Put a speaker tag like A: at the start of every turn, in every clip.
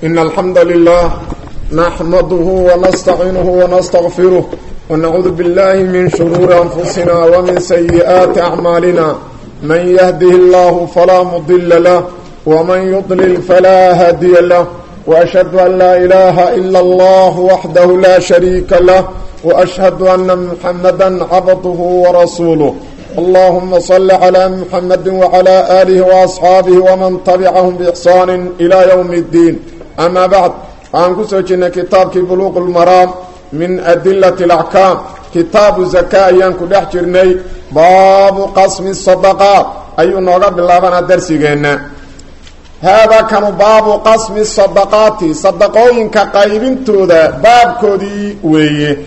A: إن الحمد لله نحمده ونستعينه ونستغفره ونعوذ بالله من شرور أنفسنا ومن سيئات أعمالنا من يهده الله فلا مضل له ومن يضلل فلا هادي له وأشهد أن لا إله إلا الله وحده لا شريك له وأشهد أن محمدا عبده ورسوله اللهم صل على محمد وعلى آله وأصحابه ومن تبعهم بإحسان إلى يوم الدين أما بعد عن كسوجنا كتاب بلوغ المرام من أدلة الأحكام كتاب الزكاة ينكو دحجرني باب قسم الصدقات أي نوغا بالله درسينا هذا كان باب قسم الصدقات صدقوين كقايبين تودا باب كودي ويه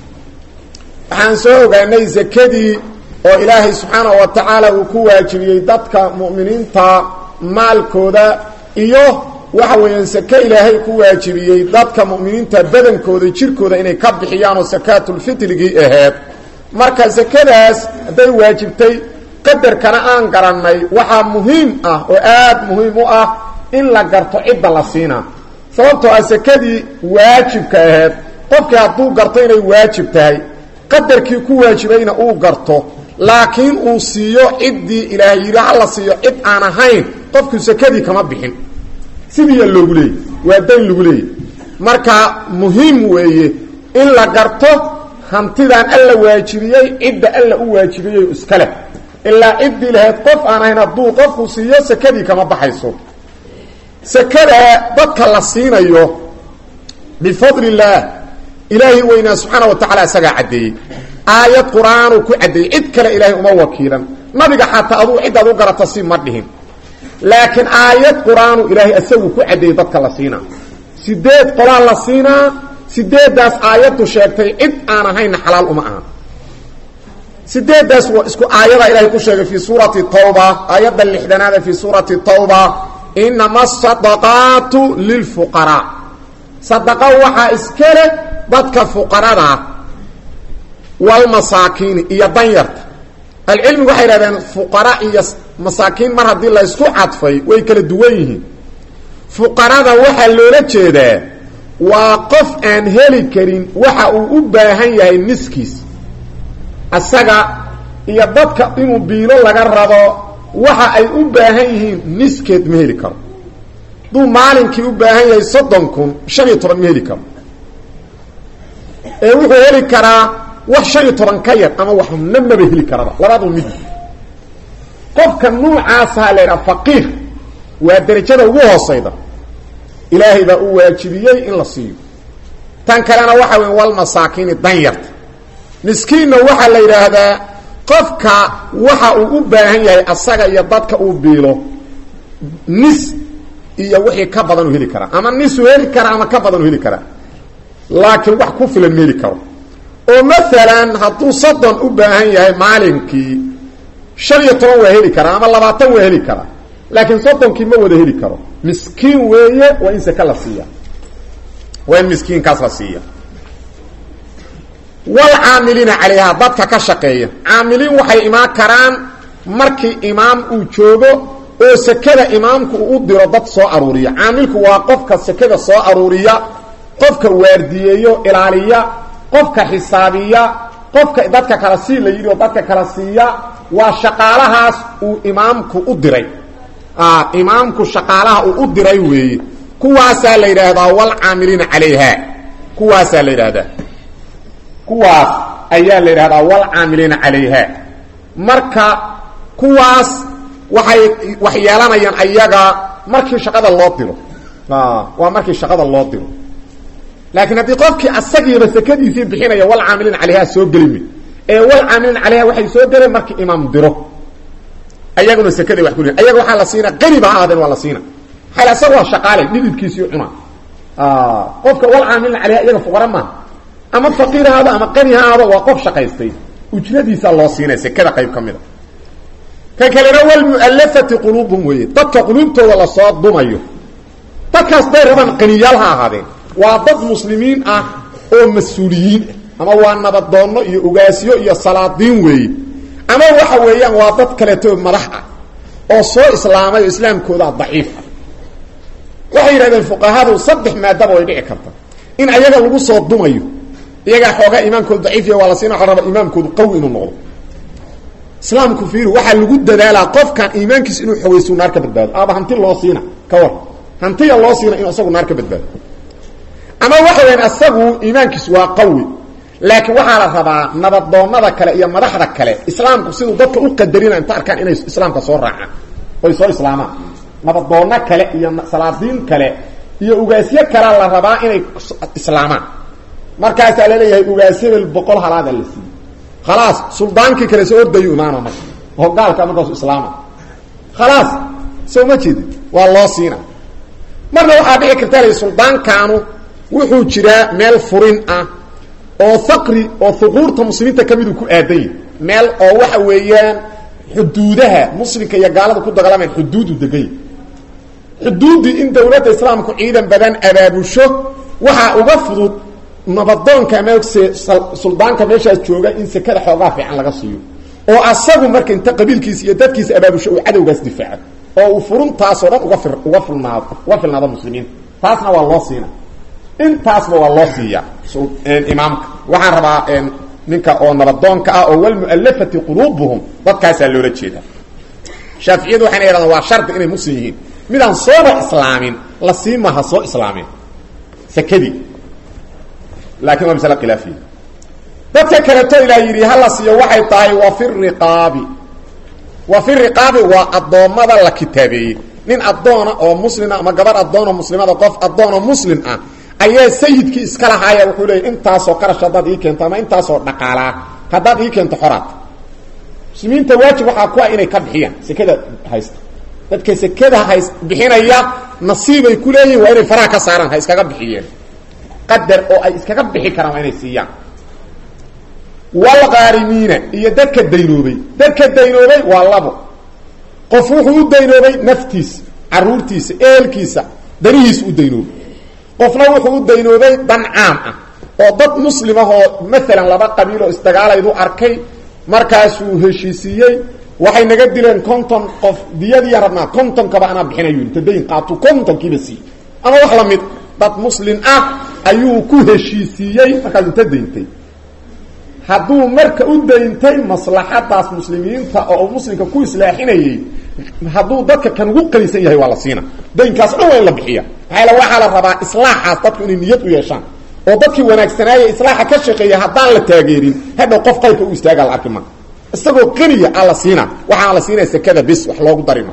A: عن سوغاني زكدي oo ilaahay subxaanahu wa tacaala uu ku waajibiyey dadka mu'miniinta maalkooda iyo waxa weeyaan sake ilaahay ku waajibiyey dadka mu'miniinta badankooda jirkooda inay ka bixiyaan oo sakaatulfitrigii aheed marka sakadaas hadday waajibtay qadarkana aan garannay waxaa muhiim ah oo aada muhiim u ah in la garto cidda la siinaa sababtoo ah sakadii waajibka aheed qofkii hadduu garto inay waajib tahay qadarkii ku waajibayna uu garto laakiin uu siiyo ciddii ilaahay yidhi ha la siiyo cid aan ahayn qofku sakadii kama bixin sidiiya loogu leeyay waa dayn lagu leeyay marka muhiim weeye in la garto hantidan alla waajibiyey cidda alla u waajibiyey iska leh ilaa ciddii lahayd qof aan ahayn hadduu qofku siiyo sakadii kama baxayso sakada dadka la siinayo bifadli illaah ilaahay weynaa subxaana wa tacala isagaa caddeeyey aayad qur-aanu ku caddeeyey cid kale ilaahay uma wakiilan nabiga xataa aduu ciddaad u garata si ma dhihin laakiin aayad qur-aanu ilaahay isagu ku caddeeyey dadka la siinaa sideed qolaa la siinaa sideeddaas aayaddu sheegtay cid aan ahaynna xalaal uma aha sideeddaas waa isku aayada ilaahay ku sheegay fii suurati tawba aayadda lixdanaada fii suurati tawba inama asadaqaatu lilfuqaraa sadaqa waxaa iska leh dadka fuqaradaa walmasaakiini iyo danyarta alcilmigu waxay idhahdeen fuqara iyo masaakiin mar haddii la ysku cadfay way kala duwan yihiin fuqarada waxaa loola jeedaa waa qof aan heli karin waxa uu u baahan yahay niskiis isaga iyo dadka inuu biilo laga rabo waxa ay u baahan yihiin niskeed ma heli karo hadduu maalinkii u baahan yahay soddon kun shan iyo toban ma heli karo ee wuxuu heli karaa wax shan iyo toban ka yar ama waxna maba heli karaba labadu mid qofka nuucaasaa la ydhaha faqiir waa derajada ugu hoosayda ilaahay baa u waajibiyey in la siiyo tan kalena waxa weya walmasaakiini danyarta miskiinna waxaa la yidhaahdaa qofka waxa uu u baahan yahay asaga iyo dadka uu biilo nis iyo wixii ka badan u heli karaa ama nisuu heli karaa ama ka badan u heli karaa laakiin wax ku filan ma heli karo oo maalan hadduu soddon u baahan yahay maalinkii shan iyo toban waa heli karaa ama labaatan waa heli karaa laakiin soddonkii ma wada heli karo miskiin weeye waa in sake la siiya waa in miskiinkaas la siiya walcaamiliina calayhaa dadka ka shaqeeya caamiliin waxay imaan karaan markii imaam uu joogo oo sekada imaamku uu u diro dad soo aruuriya caamilku waa qofka sekada soo aruuriya qofka waardiyeeyo ilaaliya qofka xisaabiya qofka dadka kala sii la yidhi oo dadka kala siiya waa shaqaalahaas uu imaamku u diray imaamku shaqaalaha uu u diray weeye kuwaasaa la yidhaahdaa walcaamiliina calayha kuwaasaa la yidhaahdaa kuwaas ayaa la yidhahdaa walcaamiliina calayha marka kuwaas waxay wax yeelanayaan ayaga markii shaqada loo diro waa markii shaqada loo diro laakiin haddii qofkii asagiiba sakadiisii bixinaya walcaamiliin calayha soo gelimi ee walcaamiliin calayha waxay soo geleen markii imaam diro ayaguna sakaday wax kuli ayaga waxaa la siina qani ba ha ahaadeen waa la siina xal asaga waa shaqaale dhididkiisii cuna qofka walcaamiliin calayha iyaga fuqara maaha ama faqiir haado ama qani ha ahaado waa qof shaqaystay ujradiisaa loo siinaya sekada qayb ka mida kan kalena walmu'alafati quluubhum weeye dadka quluubtooda lasoo dumayo dadkaas day rabaan qaniyaal ha ahaadeen waa dad muslimiin ah oo mas-uuliyiin ah ama waa nabadoonno iyo ugaasyo iyo salaadiin weeye ama waxa weeyaan waa dad kaleeto madax ah oo soo islaamay oo islaamkoodaa daciif ah waxay yidhahdeen fuqahadu saddex maadaba way dhici karta in ayaga lagu soo dumayo iyagaa xoogaa iimaankoodu daciifiya waa la siina waxa raba imaamkoodu qawi inuu noqdo islaamku fiiri waxaa lagu dadaalaa qofkan iimaankiisa inuu xogaysu naar ka badbaado aba hanti loo siina ka war hantiya loo siina inuu isagu naar ka badbaado ama waxa weyaan isagu iimaankiisu waa qawi laakiin waxaa la rabaa nabadoonada kale iyo madaxda kale islaamku siduu dadka u qadarina inta arkaan inay islaamka soo raacaan oy soo islaamaan nabadoono kale iyo salaadiin kale iyo ugaasyo kalea la rabaa inay islaamaan markaasaa laleeyahay ugaas hebel boqol halaada la siiyey khalaas suldaankii kale soo ordayu imaano marka oo gaalka markaasu islaama khalaas soo ma jeedi waa loo siina marna waxaa dhici karta la suldaankaanu wuxuu jiraa meel furin ah oo faqri oo huquurta muslimiinta ka miduu ku aadan yahy meel oo waxa weeyaan xuduudaha muslimka iyo gaalada ku dagaalamayan xuduudu degany xuduuddii in dawladda islaamku ciidan badan abaabusho waxaa uga fudud nabadoonka ama suldaanka meeshaas jooga in sekada xoogaa fiican laga siiyo oo asagu marka inta qabiilkiisa iyo dadkiisa abaabusho uu cadowgaas difaaco oo uu furuntaasoo dhan uga uga filnaado uga filnaado muslimiinta taasna waa loo siina intaasba waa loo siiya imaamka waxaan rabaa ninka oo nabadoonka ah oo walmualafati quluubuhum dadkaasaa loola jeeda shaaficiyadu waxayna yidhahdaan waa shardi inay muslim yihiin midaan sooba islaamin la sii maha soo islaamin sekadii laakiin waa masale khilaafiya dadka kaleto ilaa yidhi hala siiyo waxay tahay wa fi riqaabi wa fi riqaabi waa addoommada la kitaabeeyey nin addoona oo muslima ama gabar addoonoo muslimada qof addoonoo muslim ah ayaa sayidkii iska lahaaya wuxuu leeyay intaasoo qarash haddaad ii keento ama intaasoo dhaqaalaa haddaad ii keento xoraad muslimiinta waajib waxaa ku ah inay ka bixiyaan sekada haysta dadka sekada hays bixinaya nasiibay ku leeyihin waa inay faraha ka saaraan ha iskaga bixiyeen qadar oo ay iskaga bixi karaan waa inay siiyaan walqaarimiina iyo dadka daynoobay dadka daynoobay waa labo qof wuxuu u daynoobay naftiisa caruurtiisa eelkiisa danihiisa u daynoobay qofna wuxuu u daynoobay dan caam ah oo dad muslim ah oo maalan laba qabiiloo isdagaalaydu arkay markaasuu heshiisiiyey waxay naga dileen konton qof diyadiiya rabnaa kontonkaba anaa bixinayu inta dayn qaatu kontonkiiba siiy ama wax lamid dad muslim ah ayuu ku heshiisiiyey markaas inta dayntay hadduu marka u dayntay maslaxadaas muslimiinta oo uu muslimka ku islaaxinayey hadduu dadka kan ugu qanisan yahay waa la siina daynkaas dhan waa in la bixiya maxaa waxaa la rabaa islaaxaas dadku inay niyad u yeeshaan oo dadkii wanaagsanaaya islaaxa ka shaqeeya haddaan la taageerin hadhow qof qayrka u istaaga la arki ma isagoo qaniya a la siina waxaa la siinaya sekada bis wax loogu darima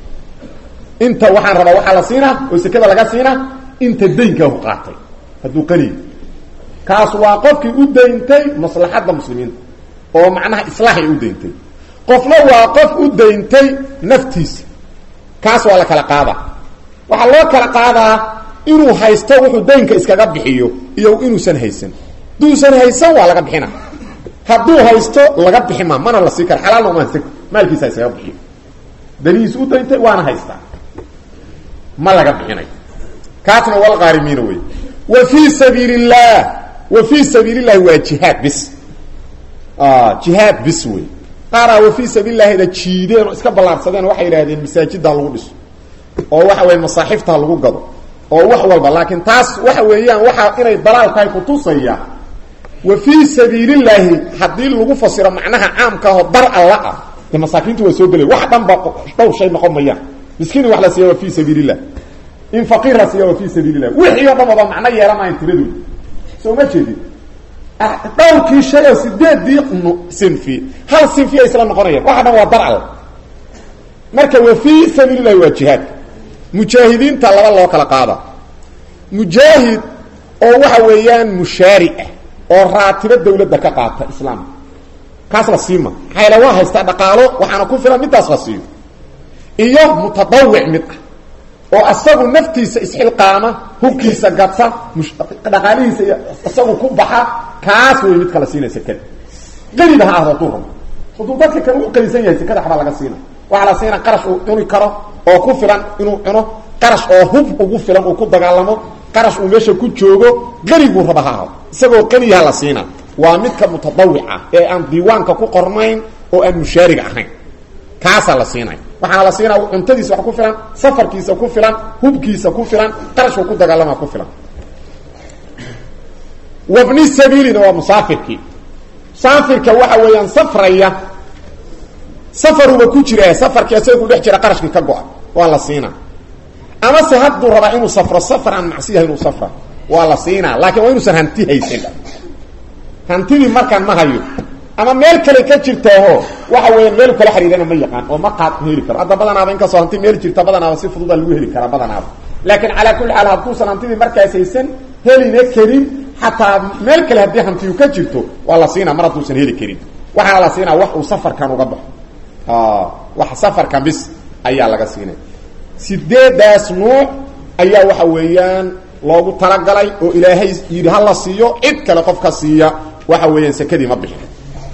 A: inta waxaan rabaa waxaa la siinaa oo sekada laga siinaa inta daynkaahu qaatay hadduu qaniya kaas waa qofkii u dayntay maslaxadda muslimiinta oo macnaha islaaxay u dayntay qofna waa qof u dayntay naftiisa kaas waa la kala qaadaa waxaa loo kala qaadaa inuu haysto wuxuu daynka iskaga bixiyo iyo inuusan haysan haduusan haysan waa laga bixina hadduu haysto laga bixi ma mana la sii kara xalaalna uma haysan maalkiisa iskaga bixiyo danihiis u dayntay waana haystaa ma laga bixinayo kaasna walqaarimiina wey wa fii sabiil اllah wa fii sabiil اllahi waa jihaad bis jihaad bis wey qaaraa wa fii sabiil lahida jiideen oo iska ballaarsadeen waxay yidhahdeen masaajiddaa lagu dhiso oo waxa weya masaaxiftaa lagu gado oo wax walba laakiin taas waxa weeyaan waxa inay dalaal tahay kutusaya wa fii sabiilillaahi haddii lagu fasiro macnaha caamkaahoo dar alla ah de masaakiintu waa soo gelay wax dhan ba dhowr shay noqon mayaan miskiin wax la siiya waa fii sabiilillah in faqiir la siiya waa fii sabiilillah wixii o dhan waba macno yeelanayan tiradooda soo ma jeedin dhowrkii shay oo sideedii sinfi hal sinfi ay isla noqonayaan waxa dhan waa dar alla marka wa fii sabiilillahi waa jihaadka mujaahidiinta laba loo kala qaada mujaahid oo waxa weeyaan mushaari ah oo raatibo dawladda ka qaata islaamka kaas la siima maxayla waa haystaa dhaqaalo waxaana ku filan midaas la siiyo iyo mutadawic mid ah oo asagu naftiisa isxilqaama hubkiisa gadsa dhaqaalihiisa iyo isagu ku baxa kaas wey mid kala siinaya sekada qaniba ha ahdo hadduu rabo hadduu dadka kale u qanisan yahay sekada waxbaa laga siina waxaa la siina qarash uu cuni karo oo ku filan inuu cuno qarash oo hub ugu filan uu ku dagaalamo qarash uu meesha ku joogo qaniguu raba ha ahdo isagoo qaniyaha la siina waa midka mutadawica ee aan diiwaanka ku qornayn oo aan mushaariga ahayn kaasaa la siinaya waxaana la siinaa cuntadiisa wax ku filan safarkiisa ku filan hubkiisa ku filan qarashku ku dagaalama ku filan wabni sabiilina waa musaafirkii musaafirka waxa weeyaan safraya safaruba ku jira safarkii asaga ku dhex jira qarashkii ka go-a waa la siinaa ama se hadduu rabaa inuu safro safar aan macsiyaha inuu safra waa la siinaa laakiin waa inuusan hanti haysan hantidii markaan ma hayo ama meel kale ka jirtaaho waxa weya meel kala xiriirana ma yaqaan oo ma qaad heli karo hadda badanaaba inkastoo hanti meel jirta badanaaba si fududa lagu heli karaa badanaaba laakiin calaa kulli xaal hadduusan hantidii markaas haysan helina karin xataa meel kale haddii hantiyu ka jirto waa la siinaa mar hadduusan heli karin waxaana la siinaa wax uu safarkan uga baxo wax safarkan bis ayaa laga siinay sideedaas nuuc ayaa waxa weeyaan loogu talagalay oo ilaahay yidhi ha la siiyo cid kale qofka siiya waxa weeyaan sekadii ma bixin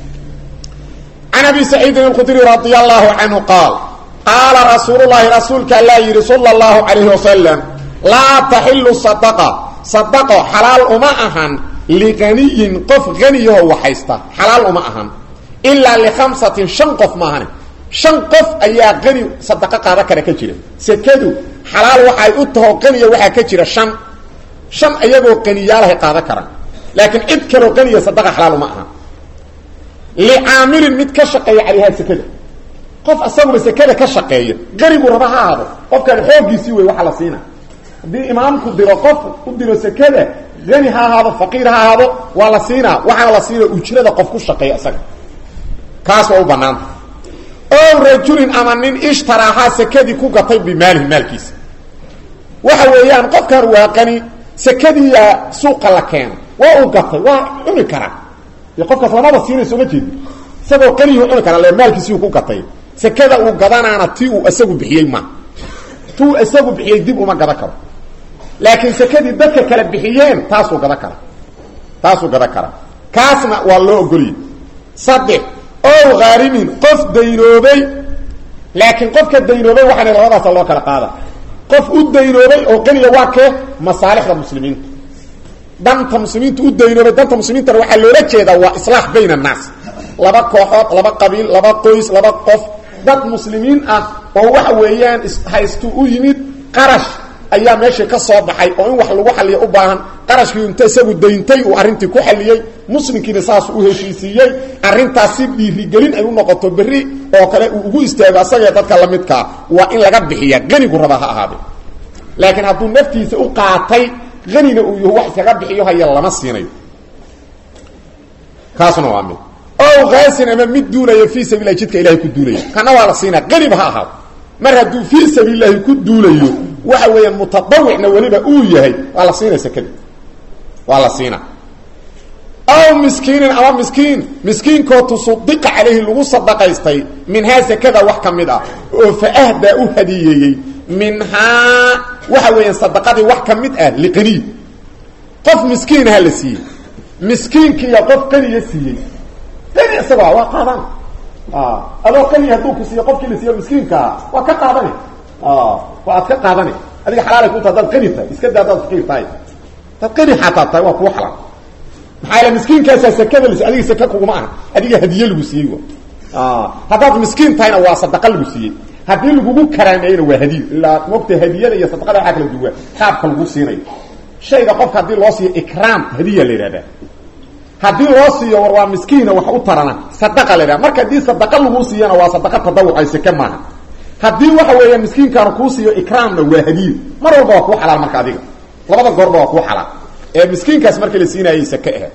A: can abi saciidin alkhudri radi allahu canhu qaal qaala rasuulu llahi rasuulka allaa yidhi sala allahu calayhi wasalam laa taxilu sadaqa sadaqo xalaal uma ahan liqaniyin qof haniyahoo waxaysta xalaal uma ahan ilaa likhamsatin shan qof maahane shan qof ayaa qani sadaqo qaada kara ka jira sekadu xalaal waxay u taho qaniya waxaa ka jira shan shan iyagoo qaniyaalahay qaada karaan laakiin cid kaloo qaniya sadaqa xalaal uma aha licaamilin mid ka shaqeeya calayhaa sekada qof asaguba sekada ka shaqeeya qanigu raba ha ahaado qofkan xooggiisii wey waxaa la siina haddii imaamku diro qof u diro sekada qani ha ahaado faqiir ha ahaado waa la siinaa waxaana la siinaa ujrada qof ku shaqeeya isaga kaas waa u banaanta ow rajulin ama nin ishtaraahaa sekadii ku gatay bimaalihi maalkiisa waxa weeyaan qofkan waa qani sekadiiyaa suuqa la keena waa uu gatay waa cuni karaa dee qofkaas lamaba siinayso ma jeedi isagoo qaniyuu cuni karaa le maalkiisiu ku gatay sekada uu gadanaana ti uu isagu bixiyey ma ti uu isagu bixiyey dib uma gadan karo laakiin sekadii dadka kale bixiyeen taasuu gadan kara taasuu gadan karaa kaasna waa loo ogoliyey saddex ow haarimin qof daynoobay laakiin qofka daynoobay waxaana labadaasa loo kala qaada qof u daynoobay oo qaniya waa kee masaalixda muslimiinta danta muslimiinta u daynoobay danta muslimiintana waxaa loola jeedaa waa islaax bayn annaas laba kooxood laba qabiil laba qoys laba qof dad muslimiin ah oo waxa weeyaan haystu u yimid qarash ayaa meeshii ka soo baxay oo in wax lagu xaliyo u baahan qarashkii inta isagu dayntay uu arrintii ku xaliyey muslimkiina saas u heshiisiiyey arrintaas si dhiirigelin ay u noqoto berri oo kale uu ugu istaago asagee dadka la midkaa waa in laga bixiya qanigu raba ha ahaade laakiin hadduu naftiisa u qaatay qanina uu yahu wax iskaga bixiyo haya lama siinayo kaasuna waa mid ow kaasin ama mid duulaya fii sabiilahi jidka ilahay ku duulaya kana waa la siinaa qaniba ha ahaado mar hadduu fii sabiililaahi ku duulayo waxa weeyaan mutadawicna weliba uu yahay waa la siinaa sekada waa la siinaa aw miskiinin ama miskiin miskiinkoo tusudiqa calayhi lagu sadaqaystay minhaa sekada wax ka mid ah oo fa ahdaa u hadiyeeyey minhaa waxa weeyaan sadaqadii wax ka mid ah liqaniy qof miskiinaha la siiyey miskiinkiiya qof qaniya siiyey qani isagoo waa qaadan adoo qaniya hadduu ku siiyo qofkii la siiyo miskiinkaa waa ka qaadani waa aad ka qaadani adiga xalaalay ku ta hadaad qani tahay iska daa hadaad faqiir tahay hadaad qani xataa tahay waa kuu xalaal maxaa yaele miskiinkaasaa sekada la adiga seke kuguma aha adiga hadiye lagu siiyey haddaad miskiin tahayna waa sadaqa lagu siiyey haddii lagugu karaameeyena waa hadiyo ilaa mogta hadiyada iyo sadaqada waxaa kala duwaa qaabka lagu siinayo shayga qofka haddii loo siiyo ikraam hadiya la yidhahdaa haddii loo siiyo war waa miskiina wax u tarana sadaqa la yidhahda marka haddii sadaqa lagu siiyana waa sadaqa tadawucay seke maaha haddii waxa weeya miskiinkaana kuu siiyo ikraamna waa hadiyo mar walba waa kuu xalaal marka adiga labada goorba waa kuu xalaal ee miskiinkaas markii la siinaayay sake aheed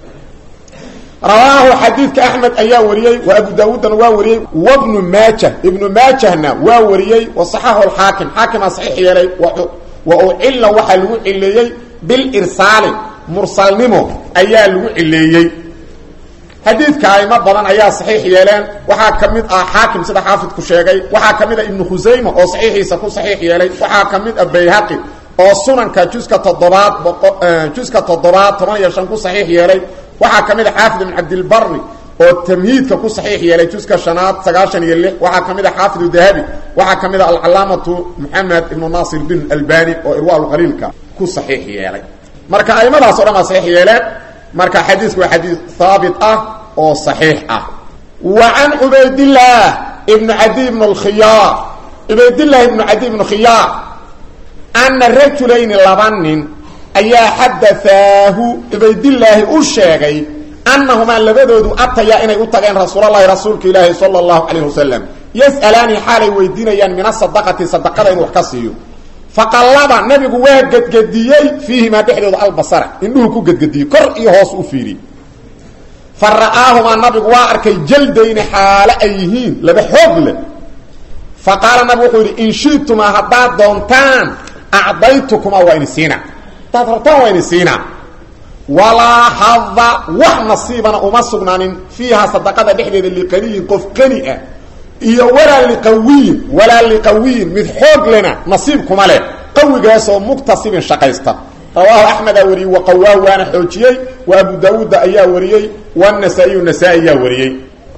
A: rawaahu xadiidka axmed ayaa wariyey wa abu daawuudna waa wariyey wabnu maajah ibnu maajahna waa wariyey wasaxahu alxaakim xaakimaa saxiix yeelay wa ucilla waxaa lagu cileeyey bilirsaali mursalnimo ayaa lagu cileeyey xadiidka aimo badan ayaa saxiix yeeleen waxaa ka mid ah xaakim sida xaafidku sheegay waxaa ka mid ah ibnu khusayma oo saxiixiisa ku saxiix yeelay waxaa ka mid ah bayhaqi oo sunanka juska toddobaad juska toddobaad toban iyo shan ku saxiix yeelay waxaa ka mid a xaafid ibn cabdilbari oo tamhiidka ku saxiix yeelay juska shanaad sagaashan iyo lix waxaa ka mid a xaafidu dahabi waxaa ka mid a alcalaamatu moxamed ibnu naasir din albani oo irwaalqaliilka ku saxiix yeelay marka aimadaas o dhan baa saxiix yeeleen marka xadiisku waa xadiis haabit ah oo saxiix ah wa can cubaydillaah ibnu cadi ibnu lkhiyaar cubaydillaahi ibnu cadi ibnu khiyaar ana rajulayni laba nin ayaa xadaaahu cubaydillaahi u sheegay annahumaa labadoodu atayaa inay u tageen rasuulalahi rasuulka ilaahi sala allahu calayh wasalam yas'alaani xaalay weydiinayaan min asadaqati sadaqada inuu wax ka siiyo faqallaba nabigu waa gedgediyey fiihimaa dhexdooda albasara indhuhu ku gedgediyey kor iyo hoos u fiiriyey fa ra'aahumaa nabigu waa arkay jaldayni xaale ay yihiin laba xoog leh fa qaala nabigu wuxuu yidhi in shitumaa haddaad doontaan acdaytukumaa waa ini siinaa haddaad rabtaan waa ini siinaa walaa hada wax nasiibana uma sugnaanin fiihaa sadaqada dhexdeeda liqaniyin qof qani ah iyo walaa liqawiyin walaa liqawiyin mid xoog lena nasiib kuma leh qawigaasoo muktasibin shaqaysta rawaahu axmedaa wariyey waqawaahu waana xoojiyey wa abu daawuudda ayaa wariyey wanasaa-iyu nasaa-i ayaa wariyey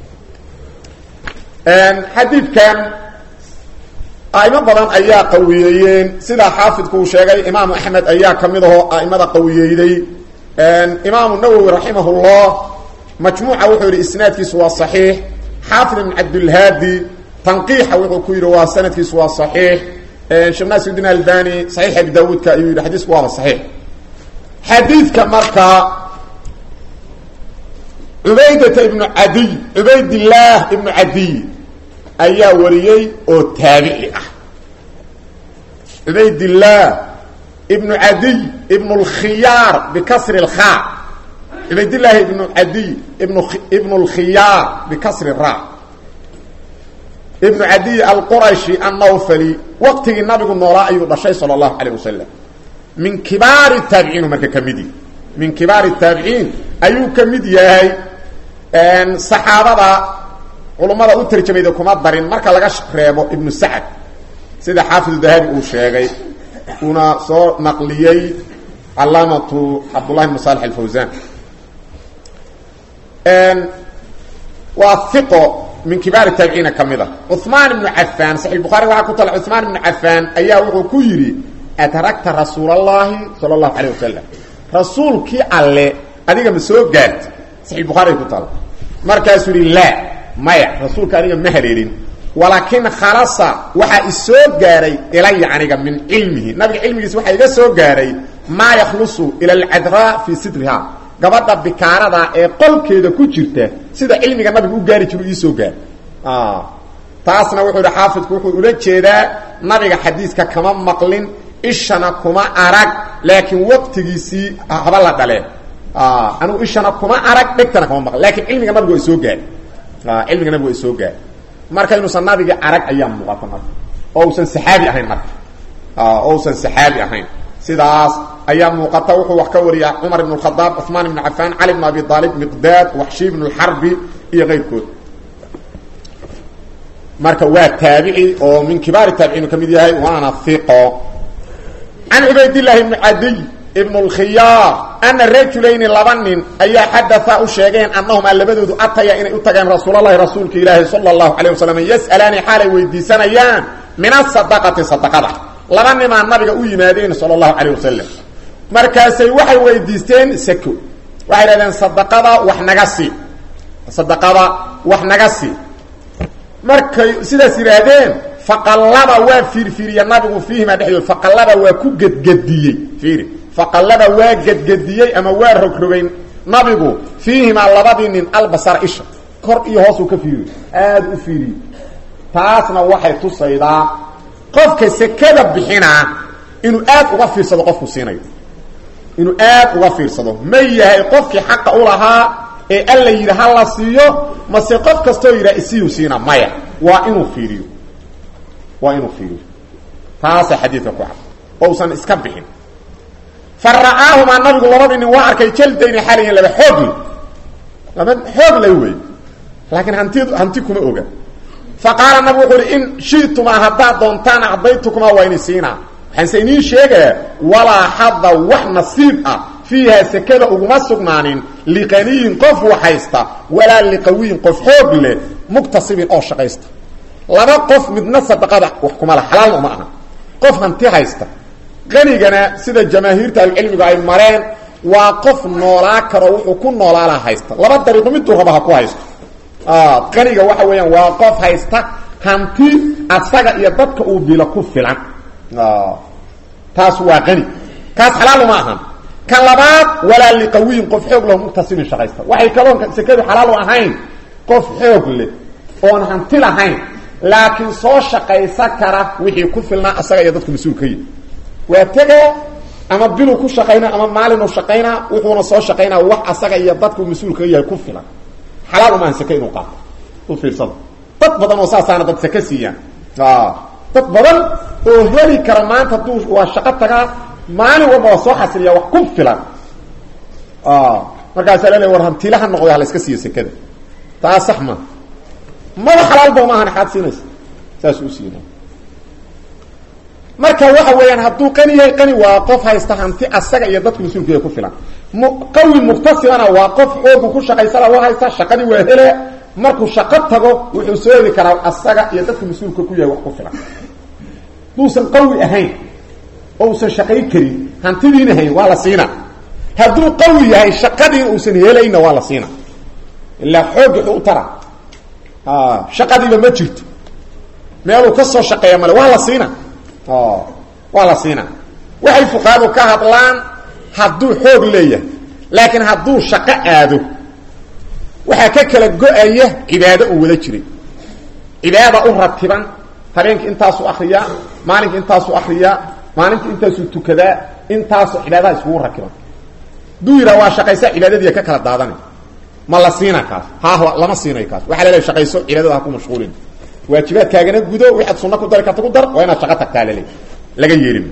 A: xadiidkan a'imo badan ayaa qawiyeeyeen sidaa xaafidku uu sheegay imaamu axmed ayaa ka mid ahoo a'imada qawiyeyday imaamu nawowi raximahullah majmuuca wuxuu yidhi isnaadkiisu waa saxiix xaafid ibn cabdilhaadi tanqiixa wuxuu ku yidhi waa sanadkiisu waa saxiix sheekh naasirudiin albani saxiix abi daawuudka ayuu yidhi xadiisku waaba saxiix xadiidka markaa cubaydata ibnu cadiy cubaydillaah ibnu cadiy ayaa wariyey oo taabici ah cubaydillaah ibnu cadiy ibnu lkhiyaar bikasri lkhaa cubaydillaahi ibnu cadiy ibnu ibnu lkhiyaar bikasri ra ibnu cadiy alqurashi annawfali waqtigii nabigu noolaa ayuu dhashay sala allahu calayh wasalam min kibaari taabiciin marka ka mid yahy min kibaari taabiciin ayuu ka mid yahay saxaabada culummada u tarjamayda kuma darin marka laga reebo ibnu sacad sida xaafidu dahabi uu sheegay uuna soo naqliyey calaamatu cabdullahi bn salix alfawsan waa iqo min kibaari taabiciina ka mid a cuثmaan ibnu cafaan saxi bukhari waxaa ku tala cuثmaan ibnu cafaan ayaa wuxuu ku yidhi ataragta rasuul اllahi salى اllahu alayه wasalam rasuulkii alle adiga ma soo gaarti saxi bukhaari ku tala markaasuu yihi laa maya rasuulka aniga ma hareerin walaakin khalasa waxaa isoo gaaray ilaya aniga min cilmihi nabiga cilmigiisa waxaa iga soo gaaray maa yakhlusu ila alcadraa fii sidriha gabadha bikaarada ee qolkeeda ku jirta sida cilmiga nabiga u gaari jiru iisoo gaar taasna wuxuu ihi xaafidku wuxuu ula jeedaa nabiga xadiiska kama maqlin ishana kuma arag laakiin waqtigiisii haba la dhale anugu ishana kuma arag dhegtana kama maqlin lakin cilmiga nabiga waa isoo gaari cilmiga nabiga waa isoo gaari marka inuusan nabigi arag ayaa muuqata marka oo usan saxaabi ahayn marka oo usan saxaabi ahayn sidaas ayaa muuqata wuxuu wax ka wariya cumar ibn khadaab cuثmaan ibn cafaan cali bn abi aalib miqdaad waxshi ibn اlxarbi iyo keyrkood marka waa taabici oo min kibaari taabiciinu ka mid yahay waana iqo can cubaydillaahi ibni cadiy ibn اlkhiyaar ana rajulayni laba nin ayaa xadaa u sheegeen annahumaa labadoodu ataya inay u tageen rasuulalahi rasuulka ilaahi sala اlahu alayه wasalam yas'alaani xaalay weydiisanayaan min asadaqati sadaqada laba nimaa nabiga u yimaadeen sala اlahu alayh wasalam markaasay waxay weydiisteen sako waxay dhahdeen sadaqada wax naga sii sadaqada wax naga sii markay sidaas yidhaahdeen faqallaba waa fiirfiiriya nabigu fiihimaa dhexdood faqallaba waa ku gedgediyey fiiri faqallaba waa gedgediyey ama waa rogrogay nabigu fiihimaa labadii nin albasara isha kor iyo hoosuu ka fiiriyo aada u fiiriyo taasna waxay tusaydaa qofka sekada bixinaa inuu aad uga fiirsado qofku siinayo inuu aad uga fiirsado ma yahay qofkii xaqa u lahaa ee alla yidhi ha la siiyo mase qof kastoo yidhaha isiyuu siina maya waa inuu fiiriyo waa inuu fiiriyo taasa xadiidka ku cad ousan iska bixin fa ra'aahumaa nabigu labadii nin waa arkay jaldayni xaliyan laba xoogli laba xoog lay wey laakiin hanti hanti kuma oga fa qaala nabigu wuxuu uhi in shitumaa haddaad doontaan acdaytukumaa waa ini siinaa waxaanse iniin sheegayaa walaa xada wax nasiib ah fiiha sekada uguma sugnaanin liqaniyin qof waxaysta walaa liqawiyin qof xoog leh muktasibin oo shaqaysta laba qof midna sadaqada wax kuma laha xalaalna uma aha qof hanti haysta qanigana sida jamaahiirta ahlucilmigu ay mareen waa qof noolaa karo wuxuu ku noolaalaa haysta laba dariiqo miduu raba ha ku haysto qaniga waxa weeyaan waa qof haysta hanti asaga iyo dadka uu bilo ku filan taas waa qani kaas xalaal uma ahan kan labaad walaa liqawiyin qof xoog lahu muqtasimin shaqaysta waxay kaloon sekadu xalaal u ahayn qof xoog leh oon hanti lahayn laakiin soo shaqaysa kara wixii ku filnaa asaga iyo dadku mas-uul ka yihi waa tegee ama biluu ku shaqaynaa ama maalinu shaqaynaa wuxuuna soo shaqaynaa wax asaga iyo dadku mas-uul kaga yahay ku filan xalaal uma ahan seke inuu qaato u fiirsada dad badan oo saasaana dad seke siiyaan dad badan oo heli kara maanta hadduu waa shaqo tagaa maalin walba waa soo xasiliyaa wax ku filan markaasaa laleey war hantilaha noqday hala iska siiyo sekada taa sax ma maba xalaalba ma ahan xaad siinaysa saas u siina marka waxa weeyaan hadduu qani yahay qani waa qof haysta hanti asaga iyo dadka mas-uulkeeda ku filan m qawi muktasibana waa qof xoogu ku shaqaysana waa haysta shaqadii waa hele markuu shaqo tago wuxuu soo heli karaa asaga iyo dadka mas-uulka ku yahay wax ku filan haduusan qawi ahayn oo usan shaqayn karin hantidiina hayn waa la siina hadduu qawi yahay shaqadiina uusan helayna waa la siina ilaa xoog wuxuu u tara shaqadiiba ma jirto meeluu ka soo shaqeeya male waa la siina waa la siina waxay fuqaadu ka hadlaan hadduu xoog leeyahay laakiin hadduu shaqo aado waxaa ka kala go-aya cibaado uu wada jiray cibaada u ratiban habeenkii intaasuu akriyaa maalinka intaasuu akriyaa maalinka intaasuu tukadaa intaasoo cibaadaha iskugu rakiban hadduu yidhaha waa shaqaysa cibaadadiiya ka kala daadanay ma la siina kaas ha lama siinayo kaas waxaa laleeay shaqayso cibaadada ha ku mashquulin waajibaadkaagana gudo waxaad sunna ku dari karta ku dar waa inaad shaqo tagtaa laleey laga yeelin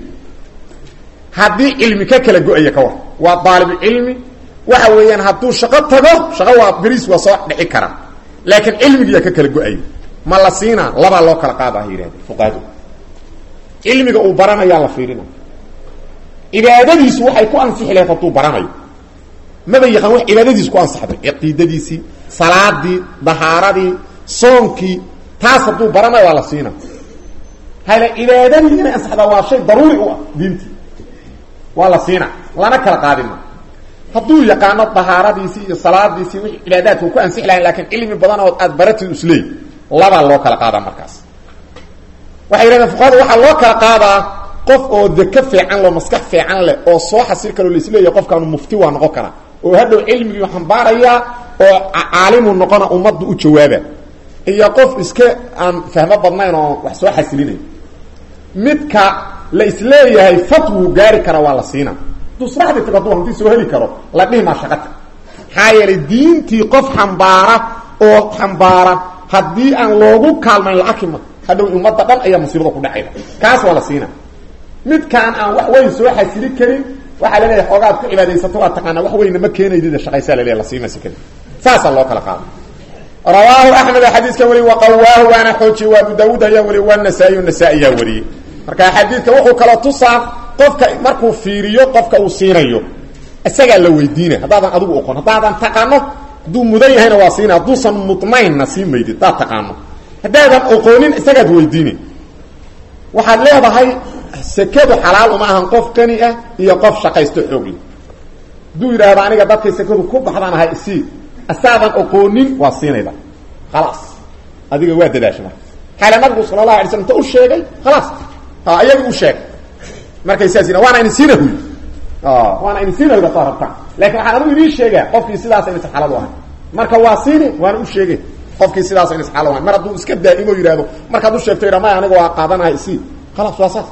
A: haddii cilmi ka kala go-aya ka war waa daalibucilmi waxa weeyaan hadduu shaqo tago shaqo waa beriis waa soo dhici kara laakiin cilmigiiyaa ka kala go-aya ma la siinaa labaa loo kala qaada ha yidhahde fuqaadu cilmiga uu baranayaa la fiirina cibaadadiisu waxay ku ansixi lahayd hadduu baranayo maba yaqaan wax cibaadadiisu ku ansaxday caqiidadiisii salaadii dahaaradii soonkii taas hadduu baranayo waa la siina hale cibaadadii inay ansaxdaa waa shay daruuri u ah diintii waa la siina lana kala qaadina hadduu yaqaano dahaaradiisii iyo salaadiisii wixii cibaadaadka uu ku ansixi lahayn lakiin cilmi badan oo aad baratid isleey labaa loo kala qaadaa markaas waxay yidhahdeen fuqahada waxaa loo kala qaadaa qof oo deke fiican loo maskax fiican leh oo soo xasil karo laisleeyahy qofkaanu mufti waa noqon karaa oo hadhow cilmigii xambaarayaa oo caalimu noqona ummadda u jawaaba iyo qof iska aan fahmo badnayn oo wax soo xasilinayo midka la isleeyahay fatwuu gaari kara waa la siina hadduu sraxdii tago hadduu hantii soo heli karo la dhihi maa shaqata maxaa yeelay diintii qof xambaara oo xambaara haddii aan loogu kaalmayn la arkima hadhow ummadda dhan ayaa musiibada ku dhacayda kaas waa la siina midkaan aan wax weyn soo xasili karin waxaa laleeyahay xoogaad ku cibaadaysato waa taqaanaa wax weynna ma keenaydida shaqaysaa laleeya la siima sekada saasaa loo kala qaada rawaahu axmed xadiidkan weli waqawaahu waana xoojiye waa abu daawuud ayaa weli waa nasaa-iy nasaa ayaa wariyey marka xadiidka wuxuu kala tusaa qofka markuu fiiriyo qofka uu siinayo isagaa la weydiina haddaadan adigu oqon haddaadan taqaano hadduu mudan yahayna waa siina hadduusan mudnaynna sii maydid hadaad taqaano haddaadan oqoonin isagaad weydiini waxaad leedahay sekadu xalaal uma ahan qof qani ah iyo qof shaqaysto xoogle hadduu yidhaahdo aniga dadkay sekadu ku baxdaan ahay isii asaadan oqoonin waa siinayda khalaas adiga waa dadaasha marka xaala nabigu sala allahu alay slam inta u sheegay khalaas iyaga u sheegay markay saas yidha waana idin siina huy waana idin siina huy soo rabtaan lakin waxaan adigu idiin sheegaa qofkii sidaasa inaysan xalaal u ahay marka waa siini waana u sheegay qofkii sidaas inaysan xalaal u ahay mar hadduu iska daa'imo yidhahdo markaad u sheegto yidha maya aniga waa qaadanahay isii khalaas waa saas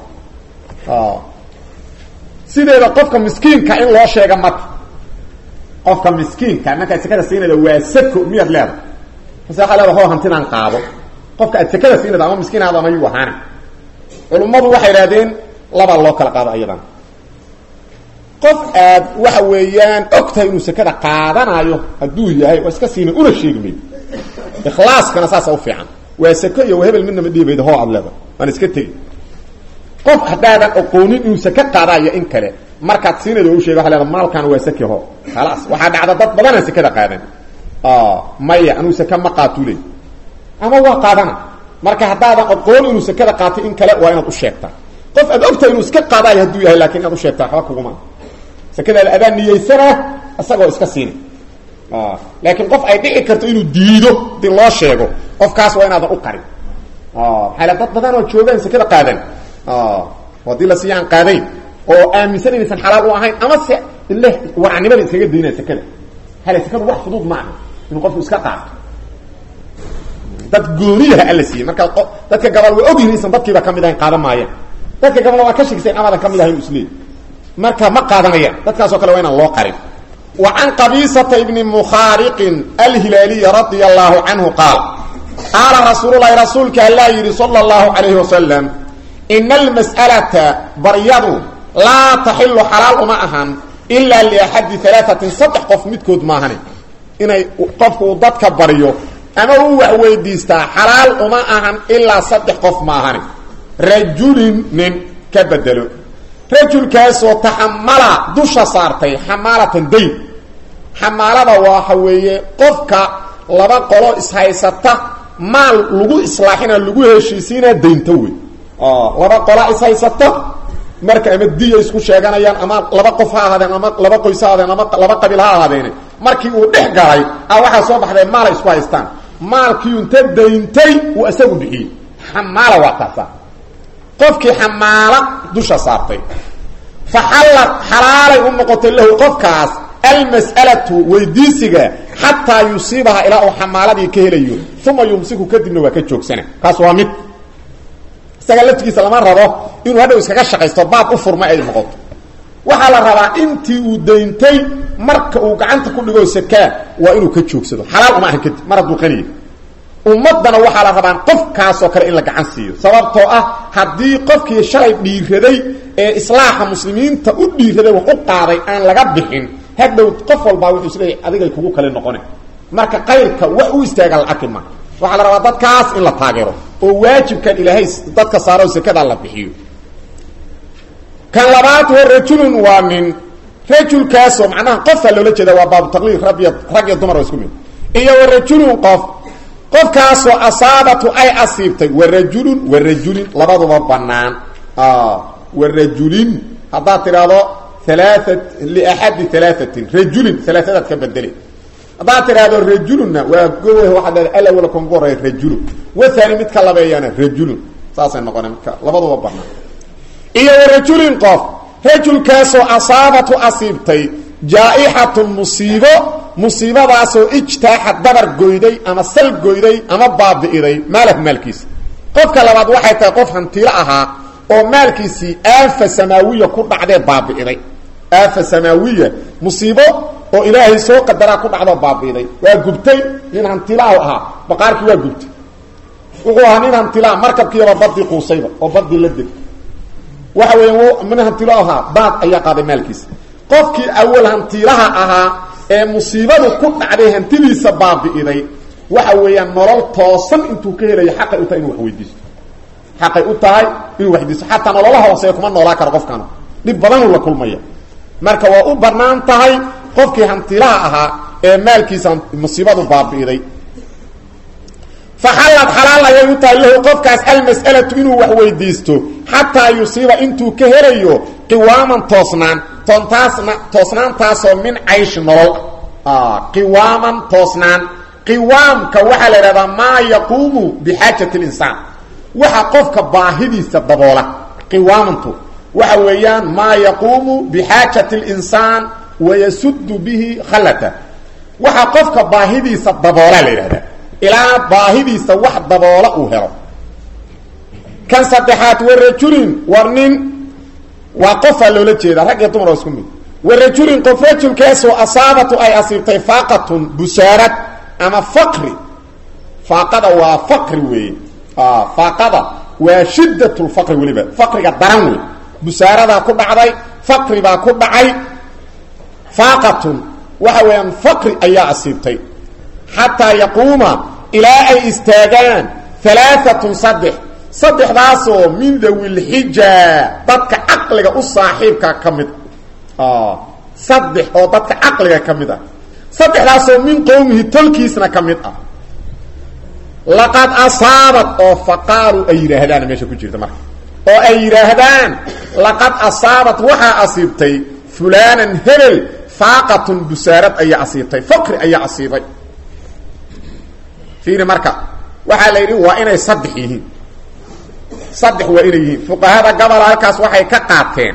A: sideeda qofka miskiinka in loo sheega marka qofka miskiinka markaad sekada siinayda waa sako miyaad leedahay mase waxaa leeda ho hantinaan qaado qofka aad sekada siinayda ama miskiinaada ama yuu ahaana culummadu waxay idhahdeen labaa loo kala qaado ayadan qof aad waxa weeyaan og tahay inuu sekada qaadanayo hadduu yahay waa iska siina una sheegi mayd ikhlaaskana saasa u fiican waa sako iyo hebel midna ma dhiibayda hoo aad leeda waan iska tegi qof haddaadan oqoonin inuu sake qaadaayo in kale markaad siinayda u sheega waa leeda maalkan waa saki ho khalaas waxaa dhacda dad badanaan sekada qaadan maya anuu sake ma qaatuu leey ama waa qaadana marka haddaadan oqoon inuu sekada qaatay in kale waa inaad u sheegtaa qof aad ogtahay inuu iska qaadaayo hadduu yahay lakin inaad u sheegtaa waxba kuguma sekada adaan niyeysanaa isagoo iska siina laakiin qof ay dhici karto inuu diido hadii loo sheego qofkaas waa inaadan u qarin maxaa dad badan oo joogaan sekada qaadan haddii la siiya aan qaadayn oo aaminsan inaysan xalaal u ahayn ama se ile waracnimada iskaga daynaya sekada hale sekadu wax fudud ma aha inuu qofku iska qaato dad gooniyaha alla siiyey marka dadka gabal waa ogyihin isan dadkiiba kamid ahayn qaadan maayaan dadka gabalna waa ka shegisa in amadan kamid ahayn isleey marka ma qaadanayaan dadkaasoo kale waa inaan loo qarin wa can qabiisata ibni mukhaariqin alhilaaliyi radia allahu canhu qaal qaala rasuululahi rasuulka allaa yidhi sala allahu calayhi wasalam ina almas'alata baryadu laa taxilu xalaal uma ahan ilaa liaxadi alaatin saddex qof midkood maahane inay qofku uu dadka baryo ama uu wax weydiistaa xalaal uma ahan ilaa saddex qof maahane rajulin nin ka bedelo rajulkaasoo taxamala dusha saartay xamaalatan dayn xamaalada waxa weeye qofka laba qolo ishaysata maal lagu islaaxina lagu heshiisiina daynta wey laba qola ishaysata marka ama diya isku sheeganayaan ama laba qof ha ahaadeen ama laba qoys ha ahaadeen ama laba qabiil ha ahaadeene markii uu dhex galay a waxaa soo baxday maalay isku haystaan maalkii inta dayntay uu isagu bixiyey xamaala waa taasa qofkii xamaala dusha saartay fa xallad xalaalay u noqotay lahu qofkaas almas'alatu weydiisiga xataa yusiibaha ilaa uu xamaaladii ka helayo uma yumsiku kadibna waa ka joogsana kaas waa mid isaga laftigiisa lama rabo inuu hadhow iskaga shaqaysto baab u furma ay noqoto waxaa la rabaa intii uu dayntay marka uu gacanta ku dhigo sakaa waa inuu ka joogsado xalaal uma ahan kadib mar hadduu qaniya ummaddana waxaa la rabaa qofkaasoo kale in la gacan siiyo sababtoo ah haddii qofkii shalay dhiiraday ee islaaxa muslimiinta u dhiiraday wax u qaaday aan laga bixin hadhow qof walbaa wuxuu isleeyahy adigay kugu kale noqone marka qayrka wax u istaaga la arki ma waxaa la rabaa dadkaas in la taageero oo waajibkan ilaahay dadka saaro sekada la bixiyo kan labaad wa rajulun waa nin rajulkaasoo macnaha qofaa loola jeeda waa baabu taqliid rag iyo rag iyo dumar oo isku mid iyo wa rajulun qof qofkaasoo asaabatu ay asiibtay wa rajulun wa rajulin labaduba banaan wa rajulin haddaad tidhaahdo alaaat liaxadi alaatin rajulin alaatadaad ka bedeli haddaad tidhaahdo rajulunna waa gow waxaad leeda alawala kongu horeya rajulun waani midka labeeyana rajulun saasay noqona midka labaduba banaan iyo wa rajulin qof rajulkaasoo asaabatu asiibtay jaa-ixatun musiibo musiibadaasoo ijtaaxa dabar goyday ama sal goyday ama baabi'iday maalahu maalkiisa qofka labaad waxay tahay qof hantiilo ahaa oo maalkiisii aafa samaawiya ku dhacdee baabi'iday aafa samaawiya musiibo oo ilaahay soo qadaraa ku dhacdoo baabi'iday waa gubtay nin hantilaahu ahaa baqaarkii waa gubtay wuxuu ahaa nin hantilaa markabkiiba badii quusayba oo badii la deg waxa weya min hantilo ahaa baad ayaa qaaday maalkiisa qofkii awal hantiilaha ahaa ee musiibadu ku dhacday hantidiisa baabi'iday waxa weeyaan nolol toosan intuu ka helayo xaqay u tahay inuu wax weydiisto xaqay u tahay inuu waxdiisto xataa nololaha hooseeya kuma noolaa karo qofkana dhib badanuu la kulmaya marka waa u bannaan tahay qofkii hantiilaha ahaa ee maalkiisa musiibadu baabi'iday faxallad xalaal ayay u tahay lahu qofkaas almas'alatu inuu wax weydiisto xataa yusiiba intuu ka helayo qiwaaman toosnaan toontaasna toosnaantaasoo min cayshi nolol ah qiwaaman toosnaan qiwaamka waxaa la idhahdaa maa yaquumu bixaajati linsaan waxa qofka baahidiisa daboola qiwaamantu waxa weeyaan maa yaquumu bixaajati linsaan wayasudu bihi khallata waxa qofka baahidiisa daboola la yidhahdaa ilaa baahidiisa wax daboola uu helo kan saddexaad warajulin war nin waa qofaa loola jeedaa rag iyo dumar oo isku mid warajulin qof rajulkaasoo asaabatu ay asiibtay faaqatun busaarad ama faqri faaqada waa faqri weeye faaqada waa shiddat lfaqri weliba faqriga daran wey busaaradaa ku dhacday faqri baa ku dhacay faaqatun waxa weeyaan faqri ayaa asiibtay xataa yaquuma ilaa ay istaagaan alaaatun saddex saddexdaasoo min dawilxija dadka caqliga u saaxiibka ka mid ah saddex oo dadka caqliga ka mid ah saddexdaasoo min qowmihi tolkiisna ka mid ah laqad asaabat oo faqaaluu ay yidhaahdaan meesha ku jirta marka oo ay yidhaahdaan laqad asaabat waxaa asiibtay fulaanan hebel faaqatun busaarad ayaa asiibtay faqri ayaa asiibay fiiri marka waxaa la yidhi waa inay saddex yihiin saddex waa inay yihiin fuqahada gobol halkaas waxay ka qaateen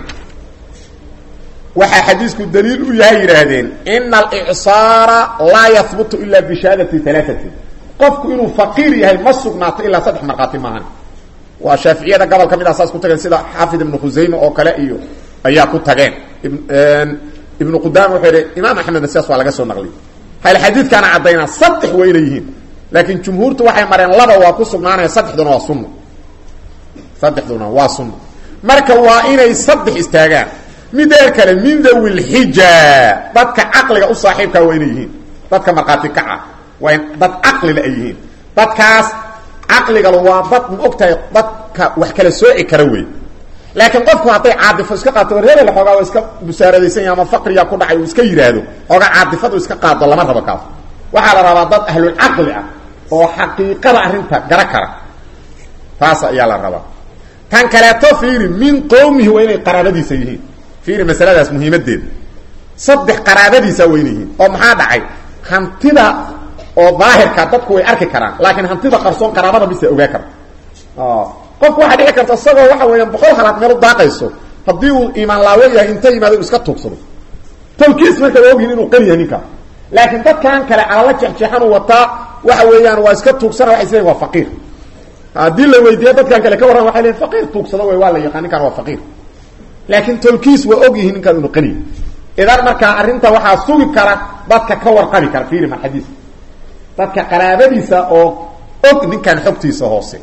A: waxaa xadiisku daliil u yahay yidhaahdeen ina alicsaara laa yahbutu ila bishahaadati alaatin qofku inuu faqiir yahay ma sugnaato ilaa saddex markhaati maahan waa shaaficiyada gobol ka mid a saas ku tageen sida xaafid ibnu khusayme oo kale iyo ayaa ku tageen ibnu qudaama wuxuu yidhi imaam axmedna sidaas waa laga soo naqliyay hal xadiidkaana caddaynaa saddex waa inay yihiin laakiin jumhuurtu waxay mareen laba waa ku sugnaanaya saddexduna waa sunno saddexduna waa sunno marka waa inay saddex istaagaan mideer kale min dawi lxija dadka caqliga u saaxiibkaa waa inay yihiin dadka markhaati kaca waa dad caqlila ay yihiin dadkaas caqligala waa dad ma og tahay dadka wax kala sooci kara wey laakiin qofku hadday caadifo iska qaato war hebel xoogaa waa iska busaaradaysan yaha ama faqriyaa ku dhacay uu iska yidhaahdo xoogaa caadifadu iska qaado lama rabo kaas waxaa la rabaa dad ahlulcaqli ah oo xaqiiqada arrinta gara kara taas ayaa la rabaa tan kaleeto fiiri min qowmihi waa inay qaraabadiisa yihiin fiiri masaladaas muhiimadeeda saddex qaraabadiisa waa inay yihiin oo maxaa dhacay hantida oo daahirka dadku way arki karaan laakiin hantida qarsoon qaraabada bisa ogaa karta qofku waxaa dhici karta isagoo waxa weeyaan boqol halaad meel u daaqayso haddii uu iimaan laawo yahay inta yimaado inu iska tuugsado tawkiis marka waa ogyihin inuu qani yahay ninkaa laakiin dadkan kale calala jexjeexan uu wataa waxa weeyaan waa iska tuugsana waxay isleeyiin waa faqiir haddii la weydiiyo dadkan kale ka warran waxay leeyiin faqiir tuugsado wey waa la yaqaan ninkaan waa faqiir laakiin tawkiis waa og yihiin ninkaan inuu qaniya idan markaa arrinta waxaa sugi kara dadka ka warqabi kara fiiri mar xadiis dadka qaraabadiisa oo og ninkaan xogtiisa hoose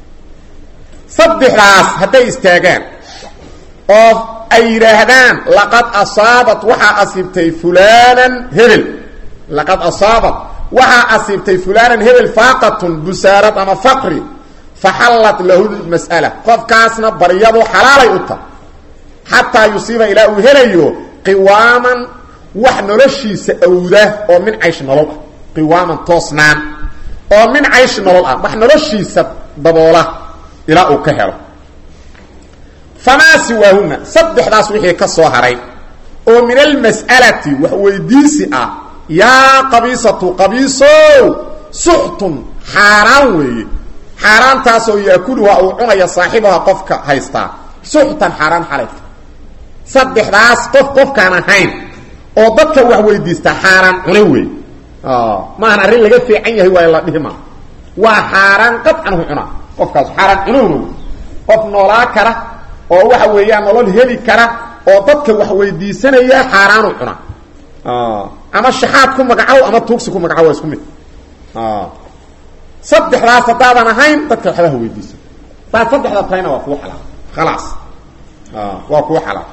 A: saddexdaas hadday istaagaan oo ay yidhaahdaan laqad asaabat waxaa asiibtay fulanan hebel laqad asaabat waxaa asiibtay fulanan hebel faaqatun busaarad ama faqri faxallat lahu mas'ala qofkaasna baryadu xalaalay u tahay xataa yusiiba ilaa uu helayo qiwaaman wax noloshiisa awda oo min caysh nolol ah qiwaaman toosnaan oo min caysh nolol ah wax noloshiisa daboola ilaa uu ka helo famaa siwaahuna saddexdaas wixii ka soo haray oo min almas'alati wax weydiisi ah yaa qabiisatu qabiisow suxtun xaaraan weeye xaaraantaasoo yaakuluha uu cunaya saaxibaha qofka haystaa suxtan xaaraan xalay saddexdaas qof qofkaan ahayn oo dadka wax weydiista xaaraan cune wey maahan arrin laga fiican yahay waayo la dhihi maa waa xaaraan qadcanhu cunaa qofkaas xaaraan cunuhna wey qof noolaa kara oo waxa weeyaan nolol heli kara oo dadka wax weydiisanaya xaaraanu cunaa ama shaxaad ku magacow ama tuugsi ku magacow waa isku mid saddexdaas haddaadan ahayn dadka waxbaha weydiisa hadaad saddexda tahayna waa kuu xalaal khalaas waa kuu xalaal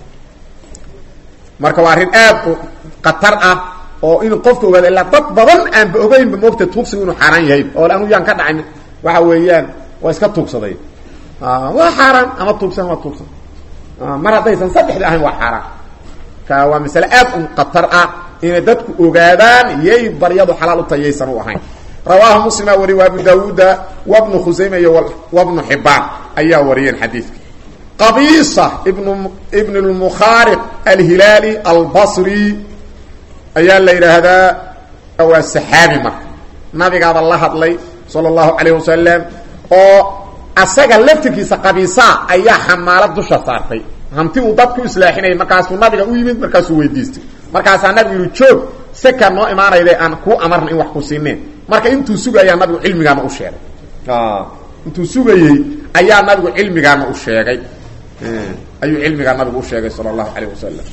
A: marka waa arrin aad u khatar ah oo in qofka ogaada ilaa dad badan aanba ogeynba moogta tuugsigu inuu xaaraan yahay oo anu yaan ka dhacay waxa weeyaan waa iska tuugsaday waa xaaraan ama tuugsan waa tuugsan mar haddaysan saddexda ahayn waa xaaraan ka waa masale aad u khatar ah inay dadku ogaadaan yay baryadu xalaal u tahay yaysan u ahayn rawaahu muslima wariy wa abu daawuuda wabnu khusayma iyo wabnu xibaan ayaa wariyeen xadiidka qabiisa ibnu ibn lmukhaariq alhilaali albasri ayaa la yidhaahdaa waa saxaabi marka nabigaaba la hadlay sala allahu calayh wasalam oo asaga laftirkiisa qabiisaa ayaa xamaalad dusha saartay hanti uu dadku islaaxinayay markaasuu nabiga u yimid markaasuu weydiistay markaasaa nabigu yihi joog seka noo imaanayde aan kuu amarna in wax ku siineen marka intuu sugayaa nabigu cilmigaana u sheegay intuu sugayey ayaa nabigu cilmigaana u sheegay ayuu cilmigaa nabigu u sheegay sala allahu calayh wasalam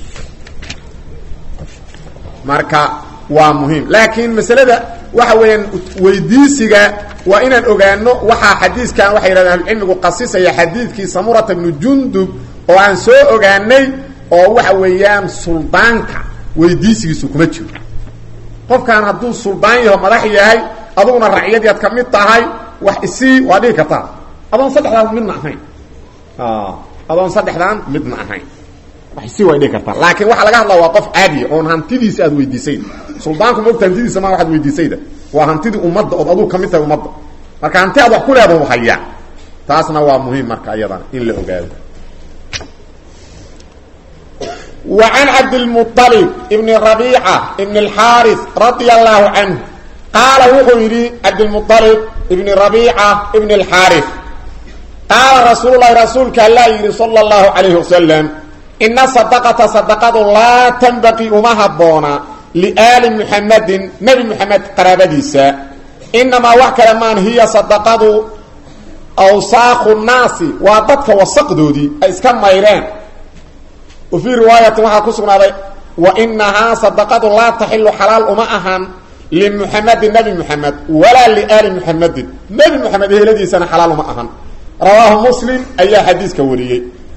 A: marka waa muhiim laakiin masalada waxa weeyaan weydiisiga waa inaan ogaano waxaa xadiiskan waxay yidhahdeen ahlucilmigu qasisaya xadiidkii samurata bnu jundub oo aan soo ogaanay oo waxa weeyaan suldaanka weydiisigiisu kuma jiro qofkan hadduu suldaan yaho madax yahay aduguna racyadii ad ka mid tahay wax isii waa dhihi kartaa adoon saddexdaan midna ahayn adoon saddexdaan midna ahayn wax isii way dhihi kartaa laakiin waxaa laga hadlaa waa qof caadiya oon hantidiisa aad weydiisayda suldaanku maogta hantidiisa ma waxaad weydiisayda waa hantidii ummadda ood aduu ka mid tahay ummadda marka hanti aad wax ku leedahu hayaa taasna waa muhiim marka iyadana in la ogaado wa can cabdilmuطalib ibni rabiica ibni alxaaris radia allahu canhu qaala wuxuu yidhi cabdilmuطalib ibni rabiica ibni alxaaris qaala rasuulu lahi rasuulka allaa yidhi sala اllahu calayhi wasalam ina sadaqata sadaqadu laa tanbaqii uma habboona liaali muxamadin nebi muxamed qaraabadiisa inamaa wax kale maan hiya sadaqadu awsaaqu naasi waa dadka wasaqdoodii ay iska mayreen wa fii riwaayatin waxaa ku sugnaaday wa inahaa sadaqadu laa taxilu xalaal uma ahan limuxamedin nebi muxamed walaa liaali muxamedin nebi muxamed eheladiisana xalaal uma ahan rawaahu muslim ayaa xadiiska wariyey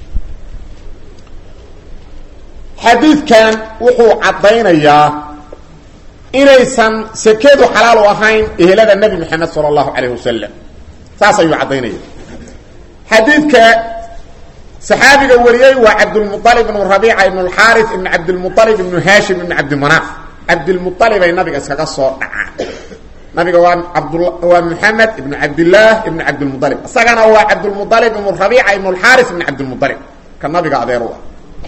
A: xadiidkan wuxuu caddaynayaa inaysan sekedu xalaal u ahayn ehelada nebi moxamed sala allahu calayh wasalam saas ayuu caddaynaya xadiidka saxaabiga wariyey waa cabdulmualib ibnu rabiica ibnu alxaaris ibnu cabdilmualib ibnu haashim ibnu cabdimanaaf cabdilmualibay nabiga iskaga soo dhacaan nabiga waa abd waa moxamed ibnu cabdillaah ibnu cabdilmualib isagana waa cabdulmualib ibnu rabiica ibnu alxaaris ibnu cabdilmualib ka nabiga adeer u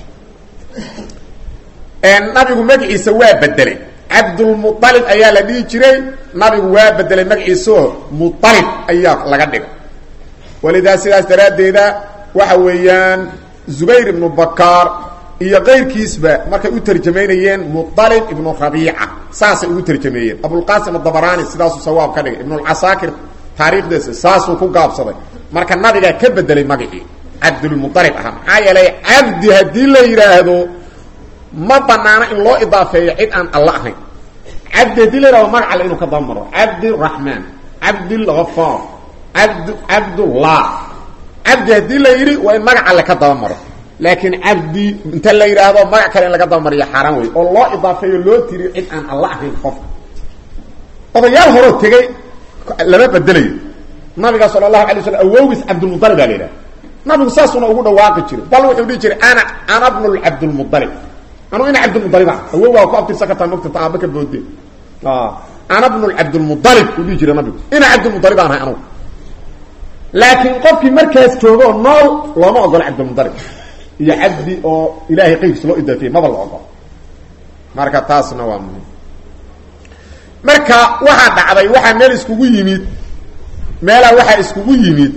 A: ah nabigu magaciisa waa bedelay cabdulmualib ayaa la dhihi jiray nabigu waa bedelay magaciisaoo mualib ayaa laga dhigay walidaa sidaas daraaddeeda waxa weeyaan zubayr ibnu bakaar iyo keyrkiisba markay u tarjamaynayeen mualib ibnu rabiica saasay ugu tarjameeyeen abulqaasim adabaraani sidaasuu sawaab ka dhigay ibnulcasaakir taariikhdeesa saasuu ku gaabsaday marka nabigaa ka bedelay magacii cabdulmualib ahaa maxaa yeelay cabdi haddii la yidhaahdo ma banaano in loo idaafeeyo cid aan alla ahayn cabdi haddii la yidhahdo magac alle inuu ka dabamaro cabdiraxmaan cabdilgafaar abd cabdullah cabdi haddii la yidhi waa in magac alle ka dabamaro laakiin cabdi inta la yidhaahdo magac kale in laga dabamariyo xaaraan wey oo loo idaafeeyo loo tiriyo cid aan alla ahayn qofka odayaal horoo tegey lama bedelayo nabiga sala allahu alay slam awowgiis cabdulmualib baa la yidhaha nabigu saasuna ugu dhawaaqi jiray bal wuxuu dhihi jiray ana ana bnu cabdilmualib anuu ina cabdilmualib ah awowgaa ku abtirsan kartaa mogtata aaba ka boode ana bnu cabdilmualib uu dhihi jiray nabigu ina cabdilmualib aan ahay anugu laakiin qofkii markaas joogo nool looma ogolo cabdilmualib iyo cabdi oo ilaahay qayrkiis loo idaafiyey maba la ogolo marka taasna waa muhim marka waxaa dhacday waxaa meel iskugu yimid meelaa waxaa iskugu yimid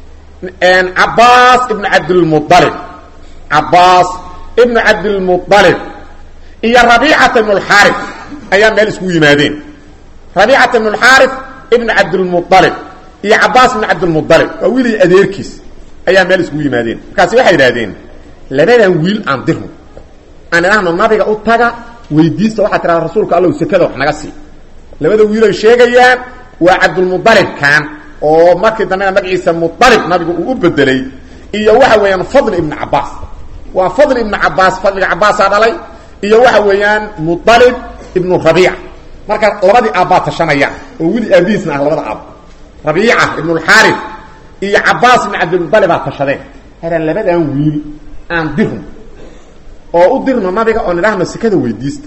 A: cabaas ibnu cabdilmualib cabaas ibnu cabdilmualib iyo rabiicata ibnu lxaarif ayaa meel iskugu yimaadeen rabiicata ibnu lxaarif ibnu cabdilmualib iyo cabaas ibnu cabdilmualib waa wiilay adeerkiis ayaa meel iskugu yimaadeen markaasi waxay idhahdeen labadan wiil aan dirno aan idhahno nabiga u taga weydiista waxaa tirahda rasuulka allow sekada wax naga sii labada wiilay sheegayaan waa cabdulmualibkan oo markii dambena magaciisa mualib nabigu uu u bedelay iyo waxa weeyaan fadl ibnu cabaas waa fadl ibnu cabaas fadliga cabaasaa dhalay iyo waxa weeyaan mualib ibnu rabiica marka labadii aabbaa tashanayaan oo weli aabihiisna ah labada aab rabiica ibnu lxaarif iyo cabaas ibnu cabdilmualibaa tashadeen hadan labadan wiil aan dirno oo u dirno nabiga oo nidhaahno sekada weydiista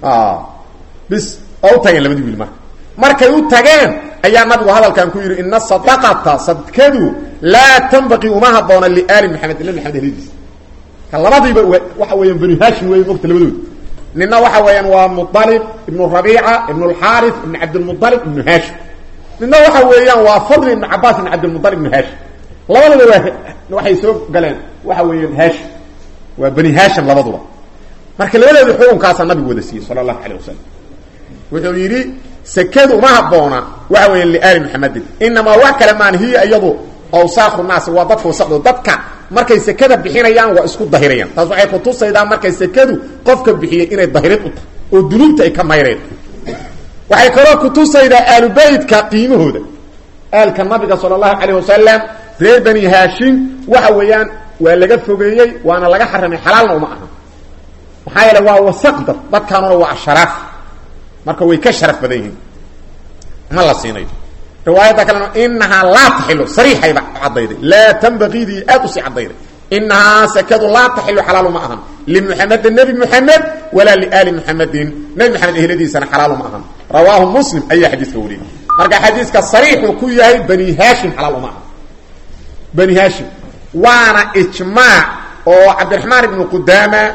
A: bis oo u tageen labadii wiil marka markay u tageen ayaa nabigu hadalkan ku yidhi ina sadaqata sadkadu laa tanbaqii uma haboona liaali maxamed nabi maxamed helidiis ka labadiiba waxa weeyaan banu hashim wey mogta labadooda nina waxa weeyaan waa mualib ibnu rabiica ibnu lxaarif ibnu cabdilmualib ibnu hashim nina waxa weeyaan waa fadli ibnu cabaas ibnu cabdilmualib ibnu hashim labadaba waa waxay soo galeen waxa weeyaan hashim waa bani hashim labaduba marka labadooda xukunkaasaa nabigu wada siiyey sala allahu alayh wasalam wuxuu yidhi sekadu uma haboona waxa weya liaali maxamedin inamaa wax kale maan hiya iyadu awsaaqu naasi waa dadka wasaqdo dadka markay sekada bixinayaan waa isku dahirayaan taas waxay kutusaydaa markay sekadu qofka bixiyey inay dahirid u tahay oo dunuubta ay ka mayreen waxay kaloo kutusaydaa aalubeytka qiimahooda aalka nabiga sala allahu calayh wasalam reer bani haashim waxa weeyaan waa laga fogeeyey waana laga xaramay xalaalna uma aha maxaa yeele waa wasaqda dadkaanuna waa asharaaf marka way ka sharaf badan yihiin ma la siinayo riwaayadda kalena inahaa laa taxilu sariixayba caddayday laa tanbaqiidii aad usii caddayday inahaa sekadu laa taxilu xalaalu ma ahan limuxamedin nebi muxamed walaa liaali muxamedin nebi maxamed ehladiisana xalaalu ma ahan rawaahu muslim ayaa xadiiska wariyey marka xadiiska sariixuu ku yahay bani haashim xalaal uma ahan bani haashim waana ijmaac oo cabdiraxmaan ibnu qudaama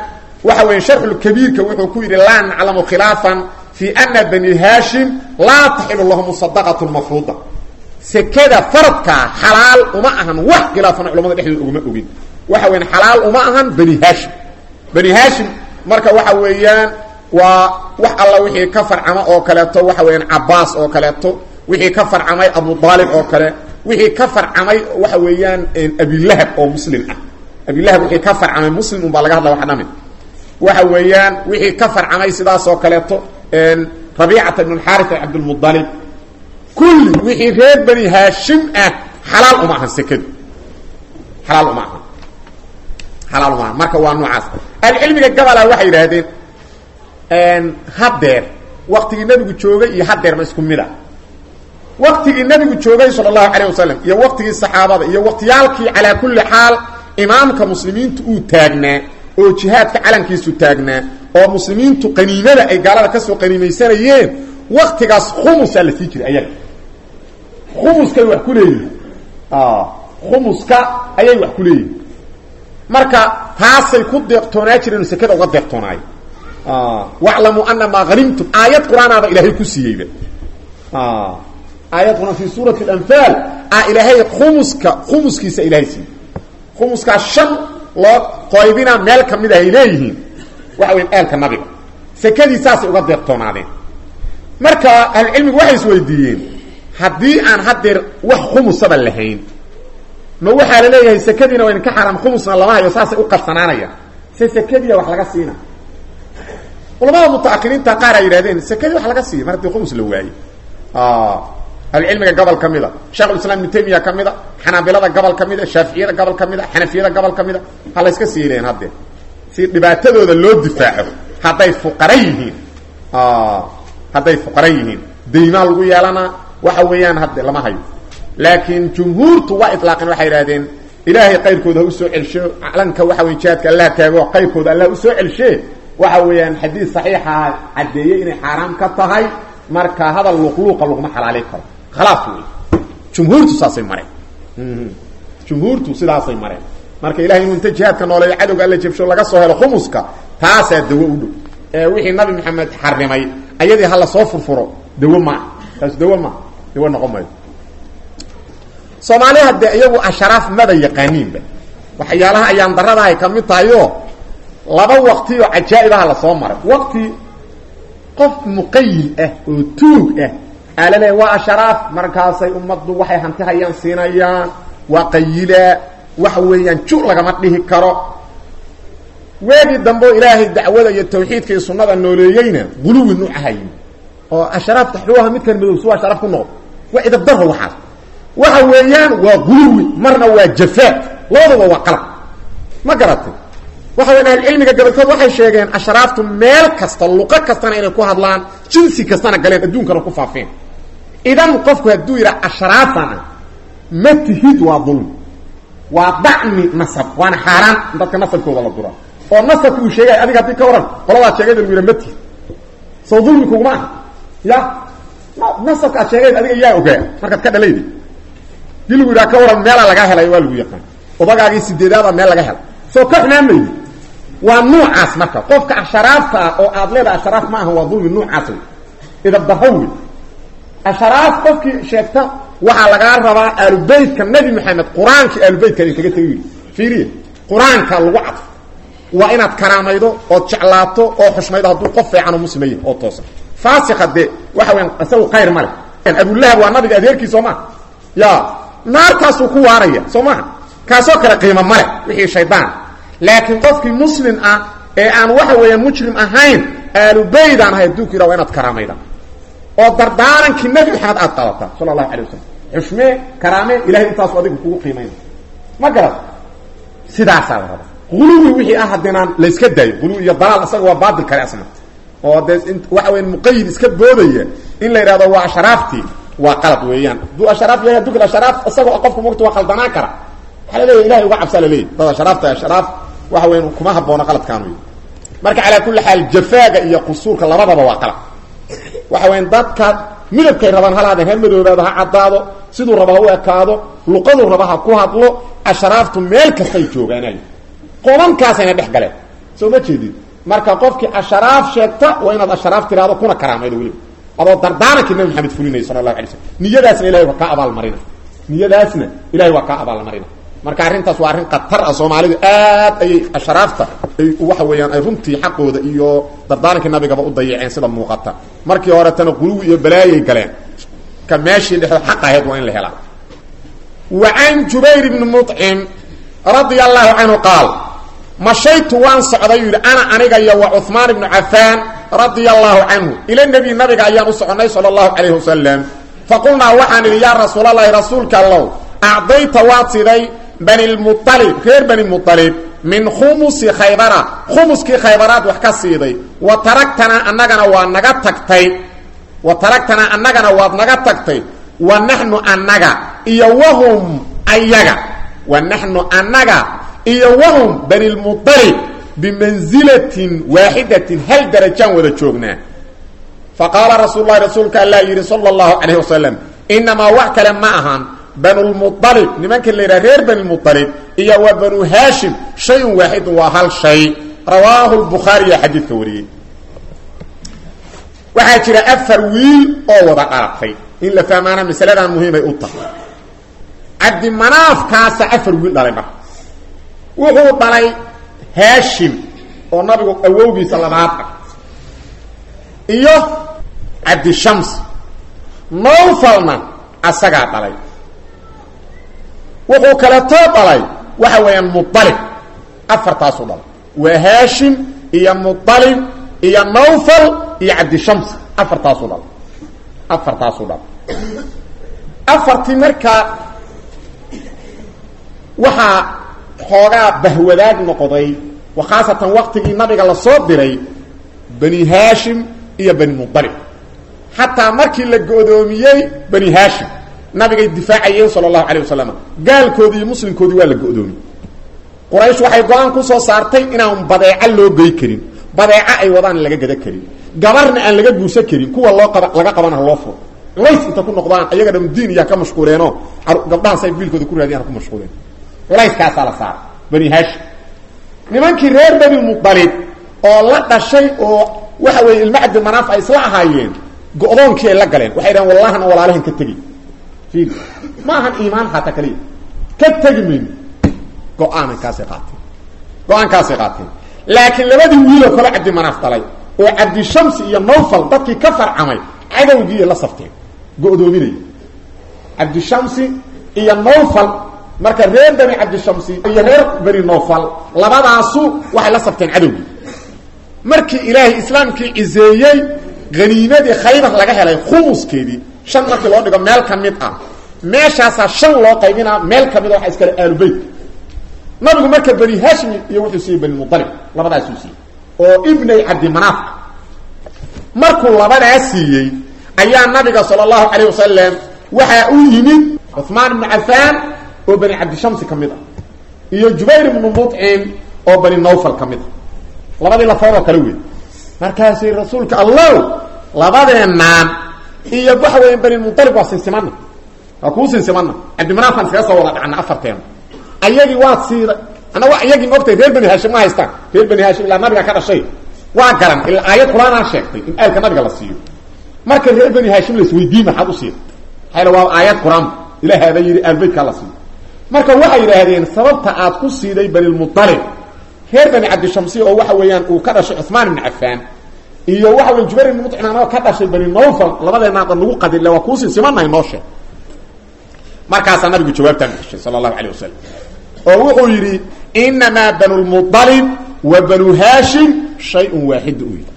A: waxa weeye sharxulkabiirka wuxuu ku yidhi laa naclamu khilaafan fi ana bani haashim laa taxilu lahum sadaqatu mafruuda sekada faradkaa xalaal uma ahan wax khilaafana culamada dhexdooda uguma ogin waxa weyan xalaal uma ahan bani haashim bani haashim marka waxa weeyaan waa wax alla wixii ka farcama oo kaleeto waxa weeyaan cabaas oo kaleeto wixii ka farcamay abu aalib oo kale wixii ka farcamay waxa weeyaan abilahab oo muslim ah abilahab wixii ka farcamay muslim un baa laga hadla waxa dhami waxa weeyaan wixii ka farcamay sidaas oo kaleeto rabiicata ibn xaari cabdlmualib kulli wixii reer bani haashim ah xalaal uma ahan sekadu xalaal uma ahan xalaal uma ahan marka waa noocaas ahlucilmiga gabola waxay yidhaahdeen haddeer waktigii nabigu joogay iyo haddeer ma isku mid a waktigii nabigu joogay sala allahu calayh wasalam iyo waktigii saxaabada iyo waktiyaalkii calaa kulli xaal imaamka muslimiintu uu taagnaa oo jihaadka calankiisu taagnaa oo muslimiintu qaniimada ay gaalada kasoo qaniimaysanayeen waktigaas khumusaa la sii jiray ayaga khumuskay wax ku leeyihin khumuska ayay wax ku leeyihin marka taasay ku deeqtoonaa jireen sekada uga deeqtoonaayo waclamuu ana maa hanimtum aayad qur-aanaaba ilaahay ku siiyeyba aayad qur-aan fi suurati alanfaal a ilaahay khumuska khumuskiisa ilahay siiyey khumuskaa shan loo qoybina meel kamid ah ay leeyihiin waxa weya eelka nabiga sekadii saasay uga deeqtoonaadeen marka ahlucilmigu waxay isweydiiyeen haddii aan haddeer wax khumusaba lahayn ma waxaa la leeyahay sekadiina waa idinka xaaraam khumusna lama hayo saasay u qarsanaanayaan se sekadiia wax laga siina culamada mutaakiriinta qaar ay yidhahdeen sekadii wax laga siiya mar haddii khumus la waaye ahlucilmiga gobol ka mida shekhulislaam ibnu taymiya ka mida xanaabilada gobol ka mida shaaficiyada gobol ka mida xanafiyada gobol ka mida ha layska siileen haddee si dhibaatadooda loo difaaco hadday fuqara yihiin hadday fuqara yihiin daymaa lagu yeelanaa waxa weeyaan hadde lama hayo laakiin jumhuurtu waa ilaaqeen waxay idhahdeen ilaahay qayrkooda ha usoo celsho calanka waxa wey jihaadka allah taago qayrkooda allah usoo celshe waxa weeyaan xadiid saxiixa caddeeyey inay xaaraam ka tahay marka hadal luqluuqa laguma xalaali karo khalaaf wey jumhuurtu saasay mareen jumhuurtu sidaasay mareen marka ilahay inuu inta jihaadka nooleeyo cadowga alla jabsho laga soo helo khumuska taasaa dawo u dhow ee wixii nabi maxamed xarimay ayadii hala soo furfuro dawo maaha taas dawo maaha dawo noqon maayo soomaaliha dee iyagu asharaaf maba yaqaaniinba waxyaalaha ayaan darada ay ka mid tahayo laba waqti oo cajaa-ibaha lasoo maray waqti qof muqayil ah oo tuug ah aa la leeya waa asharaaf markaasay ummaddu waxay hanti hayaan siinayaan waa qayilaa waxa weeyaan ju lagama dhihi karo weegii dambe oo ilaahay dacwada iyo tawxiidka iyo sunnada nooleeyeyna guluwi nuucahayin oo asharaafta xuuha midkan madow su asharaaf ku noqdo waa idabdaro waxaas waxa weeyaan waa guluwi marna waa jafaa labaduba waa qalab ma garatay waxa weyan ahlucilmiga gabolkood waxay sheegeen ashraaftu meel kasta luqo kastana inay ku hadlaan jinsi kastana galeen adduunkana ku faafeen idan qofku hadduu yidhaha ashraafana ma tihid waa dulm waa dacmi nasab waana xaaraan in dadka nasabkooda la dura oo nasabka uu sheegay adiga haddii ka waran qoladaad sheegayda lagu yidha ma tihid soo dulmi kuguma aha ya nasabka aad sheegayd adiga yaa ogaa markaad ka dhalaydi dii lagu yidhaha ka waran meelaa lagaa helay waa lagu yaqaan odagaagii sideedaada meel laga helay soo ka xumaanmaydi waa nuucaas marka qofka asharaafta ah oo aad leedahay asharaaf ma aha waa dulmi nuucaas wey idabdaro wey asharaaf qofkii sheegta waxaa lagaa rabaa aalubeytka nabi maxamed qur-aankii aalubeytka idin kaga tegi yidhi fiiriya qur-aanka lagu cadfo waa inaad karaamaydo ood jeclaato oo xushmaydo hadduu qof fiican oo muslimaya oo toosan faasika dee waxa weyan isagu khayr ma leh abulahab waa nabiga adeerkii soo maha ya naartaasuu ku waaraya soo maha kaasoo kale qiimo male wixii shaydaan laakiin qofkii muslim ah ee aan waxa weeyaan mujrim ahayn aalubaydaan ahay adduunku yidha waa inaad karaamayda oo dardaarankii nebi maxamed aad qabataa sala allahu alay wasalam xushmee karaamee ilahay intaasu adiga kugu qiimayna ma garat sidaasaa la rabaa guluwi wixii ah haddinaan layska daayo guluwi iyo dalaal isaga waa baatil kale asna oo dee waxa weya muqayid iska boodaya in la yidhahdo waa ashraaftii waa qalad weeyaan hadduu ashraaf yahay hadduu ashraaf isagoo qofka mogta waa qaldanaan kara waaa laleeya ilahay uga cabsaa laleeyahy dad ashraafta ashraaf waxa weyan kuma haboono qaladkaan wey marka calaa kulli xaal jafaaga iyo qusuurka labadaba waa qalad waxa weyan dadka midabkay rabaan halaadeen ha madoobaado ha caddaado siduu raba ha u ekaado luqaduu raba ha ku hadlo ashraaftu meel kastay joogaanay qobankaasayna dhex galeen soo ma jeedid marka qofkii asharaaf sheegta waa inaad asharaaf tiraado kuna karaamaydo weliba adoo dardaarankii nabi maxamed fulinaya sala allahu alay slam niyadaasna ilahay waa kaa abaalmarina niyadaasna ilahay waa kaa abaalmarina marka arrintaas waa arrin khatar ah soomaalidu aad ayay ashraafta ay waxa weeyaan ay runtii xaqooda iyo dardaarankii nabigaba u dayaceen sida muuqata markii horetana quluwi iyo balaayay galeen ka meeshii dhexdo xaq ahayd waa in la helaa wa can jubayr bni muطcim radia allahu canhu qaal mashaytu waan socday yidhi ana aniga iyo wa cuثmaan ibnu cafaan radia allahu canhu ila nebi nabiga ayaan u soconay sala allahu calayhi wasalam faqulnaa waxaan idhi yaa rasuulalahi rasuulka allow acdayta waad siday bani lmualib reer bani mualib min khumusi khaybara khumuskii khaybaraad wax ka siiday wa taragtanaa annagana waa naga tagtay wa taragtanaa annagana waad naga tagtay wa naxnu annaga iyo wahum ayaga wa naxnu annaga iyo wahum bani lmualib bimanzilatin waaxidatin hal darajaan wada joognaa faqaala rasuul lahi rasuulka allaa yidhi sala allahu calayh wasalam inamaa wax kale ma ahan banulmualib nimanka la yidhaha reer banilmualib iyo wa banu haashim shayun waaxidun waa hal shay rawaahu lbukhaariya xadiidka wariyey waxaa jira afar wiil oo wada dhalatay in la fahmaana masaladan muhiimay u tahay cabdimanaafkaasa afar wiil dhalay marka wuxuu dhalay haashim oo nabigu awowgiisa labaad ah iyo cabdishams nowfalna asagaa dhalay wuxuu kaletoo dhalay waxa weeyaan mualib afartaasuu dhalay waa haashim iyo mualib iyo nawfal iyo cabdishams afartaasuu dhalay afartaasuu dhalay afartii markaa waxaa xoogaa bahwadaag noqday khaasatan waktigii nabiga lasoo diray bani haashim iyo bani mualib xataa markii la go'doomiyey bani haashim nabigay difaacayeen sala allahu calayh wasalam gaalkoodii iyo muslimkoodii waa la go'doomiyey quraysh waxay go-aan ku soo saartay inaan badeeco loo gey karin badeeco ay wadaan laga gada karin gabarna aan laga guursan karin kuwa loo qaba laga qabana loo furo culays inta ku noqdaan ayaga dham diin iyaa ka mashquuleenoo gabdhahaas ay biilkooda ku raadiyaan ku mashquuleen culayskaasaa la saara bani haashim nimankii reer bani mualib oo la dhashay oo waxa weeye ilma cabdimanaaf ay isla ahaayeen go-doonkii ay la galeen waxay dhahen wallahana walaalahan ka tegi i ma ahan iimaan xataa kaliya ka tegi mayno go-aankaasay qaateen go-aankaasay qaateen laakiin labadii wiiloo kale cabdimanaaf dhalay oo cabdishamsi iyo nawfal dadkii ka farcamay cadowgiiay la safteen go-doominaya cabdishamsi iyo nawfal marka reer bani cabdishamsi iyo reer bani nawfal labadaasu waxay la safteen cadowgii markii ilaahay islaamkii ciseeyey haniimadii khaybar laga helay khumuskeedii shan markii loo dhigo meel ka mid ah meeshaasaa shan loo qaybinaa meel ka mid a waxa iskale aalubeytka nabigu marka bani hashim iyo wuxuu siiyey bani mualib labadaasuu siiyey oo ibnay cabdimanaaf markuu labadaa siiyey ayaa nabiga sala allahu calayh wasalam waxaa u yimid cuثmaan ibnu cafaan oo bani cabdishamsi ka mid ah iyo jubayr ibnu muطcim oo bani nawfal ka mid ah labadii lafood oo kale wey markaasay rasuulka allow labadeenaan iyo waxa weya bani mualib waa sinsimana waa kuu sinsimana cabdimanaafaan iskaga soo wada dhacna afarteena ayagii waad siiday annaga iyagii maogtay reer bani haashim ma haystaan reer bani haashim ilaa nabiga ka dhashay waa garan ilaa aayad qur-aanaa sheegtay in aalka nabiga la siiyo marka reer bani haashim laisweydiin maxaad u siida maxaa waa aayad qur-aan ilaahaaba yidhi aalbeytkaa la siiyo marka waxay yidhaahdeen sababta aad ku siiday banilmualib reer bani cabdishamsi oo waxa weeyaan uu ka dhashay cuثmaan ibni cafaan iyo waxa wey jubayr ibni muطcim anoo ka dhashay bani nawfal labadeenaada lagu qadile waa kuu sinsimanahay noo sheeg markaasaa nabigu jawaabtaan gashay sala allahu alayh wasalam oo wuxuu yidhi inamaa banu lmualib wa banu haashim shayun waaxid u yidhi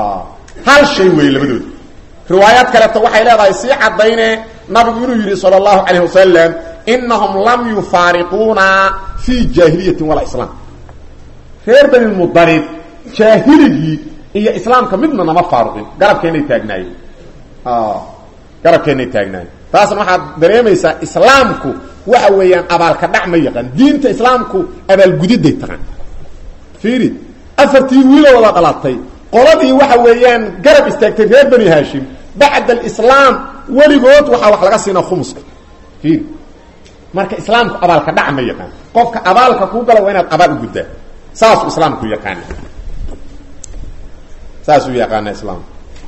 A: hal shay weeye labadooda riwaayaad kaleeto waxay leedahay sii caddayne nabigu inuu yidhi sala allahu calayh wasalam inahum lam yufaariquuna fii jaahiliyatin walaa islaam reer bani lmualib jaahiligii iyo islaamka midna nama faaruqin garabkeennay taagnaayeen garabkeennay taagnaayeen taasna waxaad dareemaysaa islaamku waxa weeyaan abaalka dhac ma yaqaan diinta islaamku abaalgudiday taqaan fiiri afartii wiiloo wada dhalatay qoladii waxa weeyaan garab istaagtay reer bani haashim bacda alislaam weligood waxaa wax laga siinaa khumuska fiiri marka islaamku abaalka dhac ma yaqaan qofka abaalka kuu gala waa inaad abaal u guddaa saasuu islaamku yaqaana saasuu yaqaana islaamka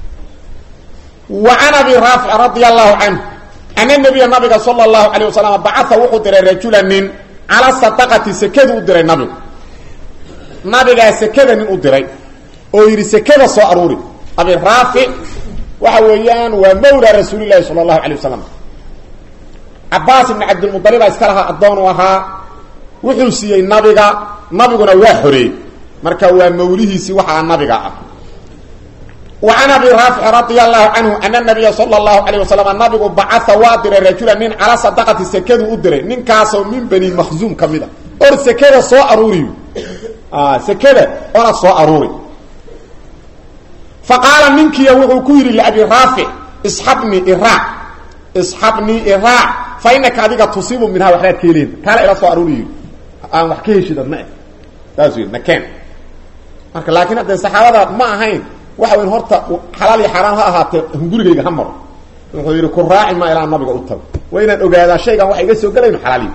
A: wa can abi raafic radia allahu canhu ana nabiya nabiga sala allahu calayh wasalam bacaa wuxuu diray rajula nin cala sadaqati sekadu u diray nabigu nabigaa sekada nin u diray oo yidhi sekada soo aruuri abi raafic waxa weeyaan waa mawla rasuulilahi sala allahu alay wasalam cabaas ibni cabdilmualibaa iska lahaa addoon u ahaa wuxuu siiyey nabiga nabiguna waa xoreeyey marka waa mawlihiisii waxaa nabiga ah wa can abi raafic radia allahu canhu ana nabiya sala allahu alayh wasalam nabigu bacaa waa diray rajula nin calaa sadaqati sekadu u diray ninkaasoo min bani makhzuum ka mid a or sekada soo aruuriy sekada ona soo aruuri fa qaala ninkiiya wuxuu ku yidhi liabi raafic isxabnii iraac isxabnii iraac fa inaka adiga tusiibu minhaa waxbaad ka heleen kaala ila soo aruuriy aan wax ka heshid adma eh saasuu yidhi nakeen marka laakiin haddee saxaabada ma ahayn waxa weyn horta xalaal iyo xaaraan ha ahaatee hungurigayga ha maro wuxuu yidhi ku raaci maa ilaa nabiga u tago waa inaan ogaadaa shaygan waxa iga soo gelayno xalaaliy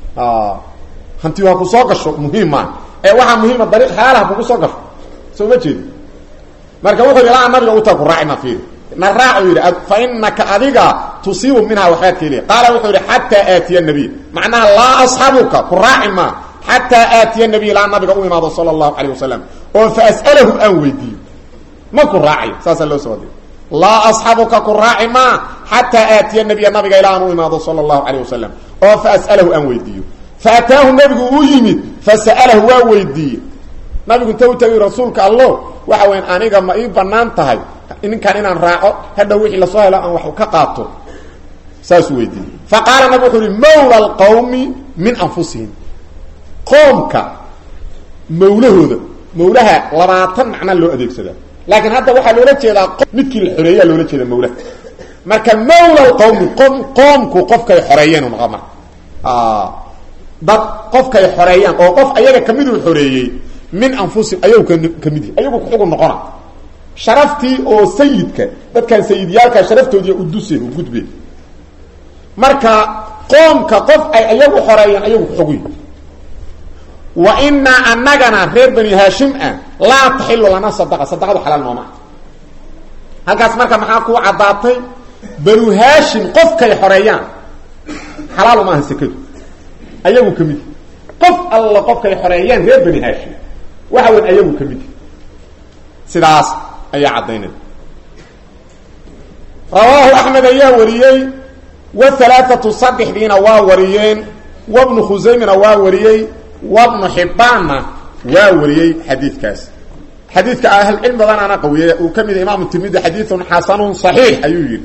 A: hanti ha ku soo gasho muhiim maa ee waxaa muhiima dariiq xalaal ha kugu soo gasho soo ma jeedi marka wuxuu yidhi ilaa nabiga u tago ku raaci maa fiiri na raacu yidhi fa inaka adiga tusiibu minhaa waxbaad ka heliya qaala wuxuu yidhi xataa aatiya nabiy macnaha laa asxabuka ku raaci maa xataa aatiya nabiy ilaa nabiga u imaado sala allahu calayh wasalam oo fa as'alahu aan weydiiyo ma ku raacayo saasaa loo soo adiy laa asxabuka ku raaci maa xataa aatiya nabiya nabiga ilaa aan u imaado sala allahu calayh wasalam oo fa as'alahu aan weydiiyo fa ataahu nabigu uu yimid fa sa'alahu waa weydiiye nabigu inta u tagay rasuulka allo waxa weyan aniga ma ii banaan tahay ninkan inaan raaco hadha wixii lasoo helo aan wax ka qaato saasuu weydiiyey fa qaala nabig wuxuu yihi mawla alqawmi min anfusihim qoomka mawlahooda mawlaha labaatan macna loo adeegsadaa laakiin hadda waxaa loola jeedaa midkii la xoreeyaa loola jeeda mawlaha marka mawla alqawmi qom qoomku qofkay xoreeyeen noqo marka dad qofkay xoreeyaan oo qof ayaga kamiduu xoreeyey min anfusihim ayagu ka mid yihi ayagu kuxugu noqona sharaftii oo sayidka dadkan sayidyaalka sharaftoodiiy uduseen u gudbeen marka qoomka qof ay ayagu xoreeyeen ayagu kuxugu yihi wa inaa anagana reer bani haashim ah laa taxilu lana sadaqa sadaqadu xalaal nooma halkaas marka maxaa kuu caddaatay banu haashim qofkay xoreeyaan xalaal maaha sekadu ayagu ka mid qof alla qofkay xoreeyaan reer bani haashim waxa weyn ayagu ka mid sidaas ayaa caddaynaya rawaahu axmed ayaa wariyey wahalaaatu saddexdiina waa wariyeen wabnu khusaymina waa wariyey wabnu xibbaanna waa wariyey xadiidkaas xadiidka ahlcilmi badanaana qawiyey uu ka mid yahay imaamu tirmidi xadiidun xasanun saxiix ayuu yidhi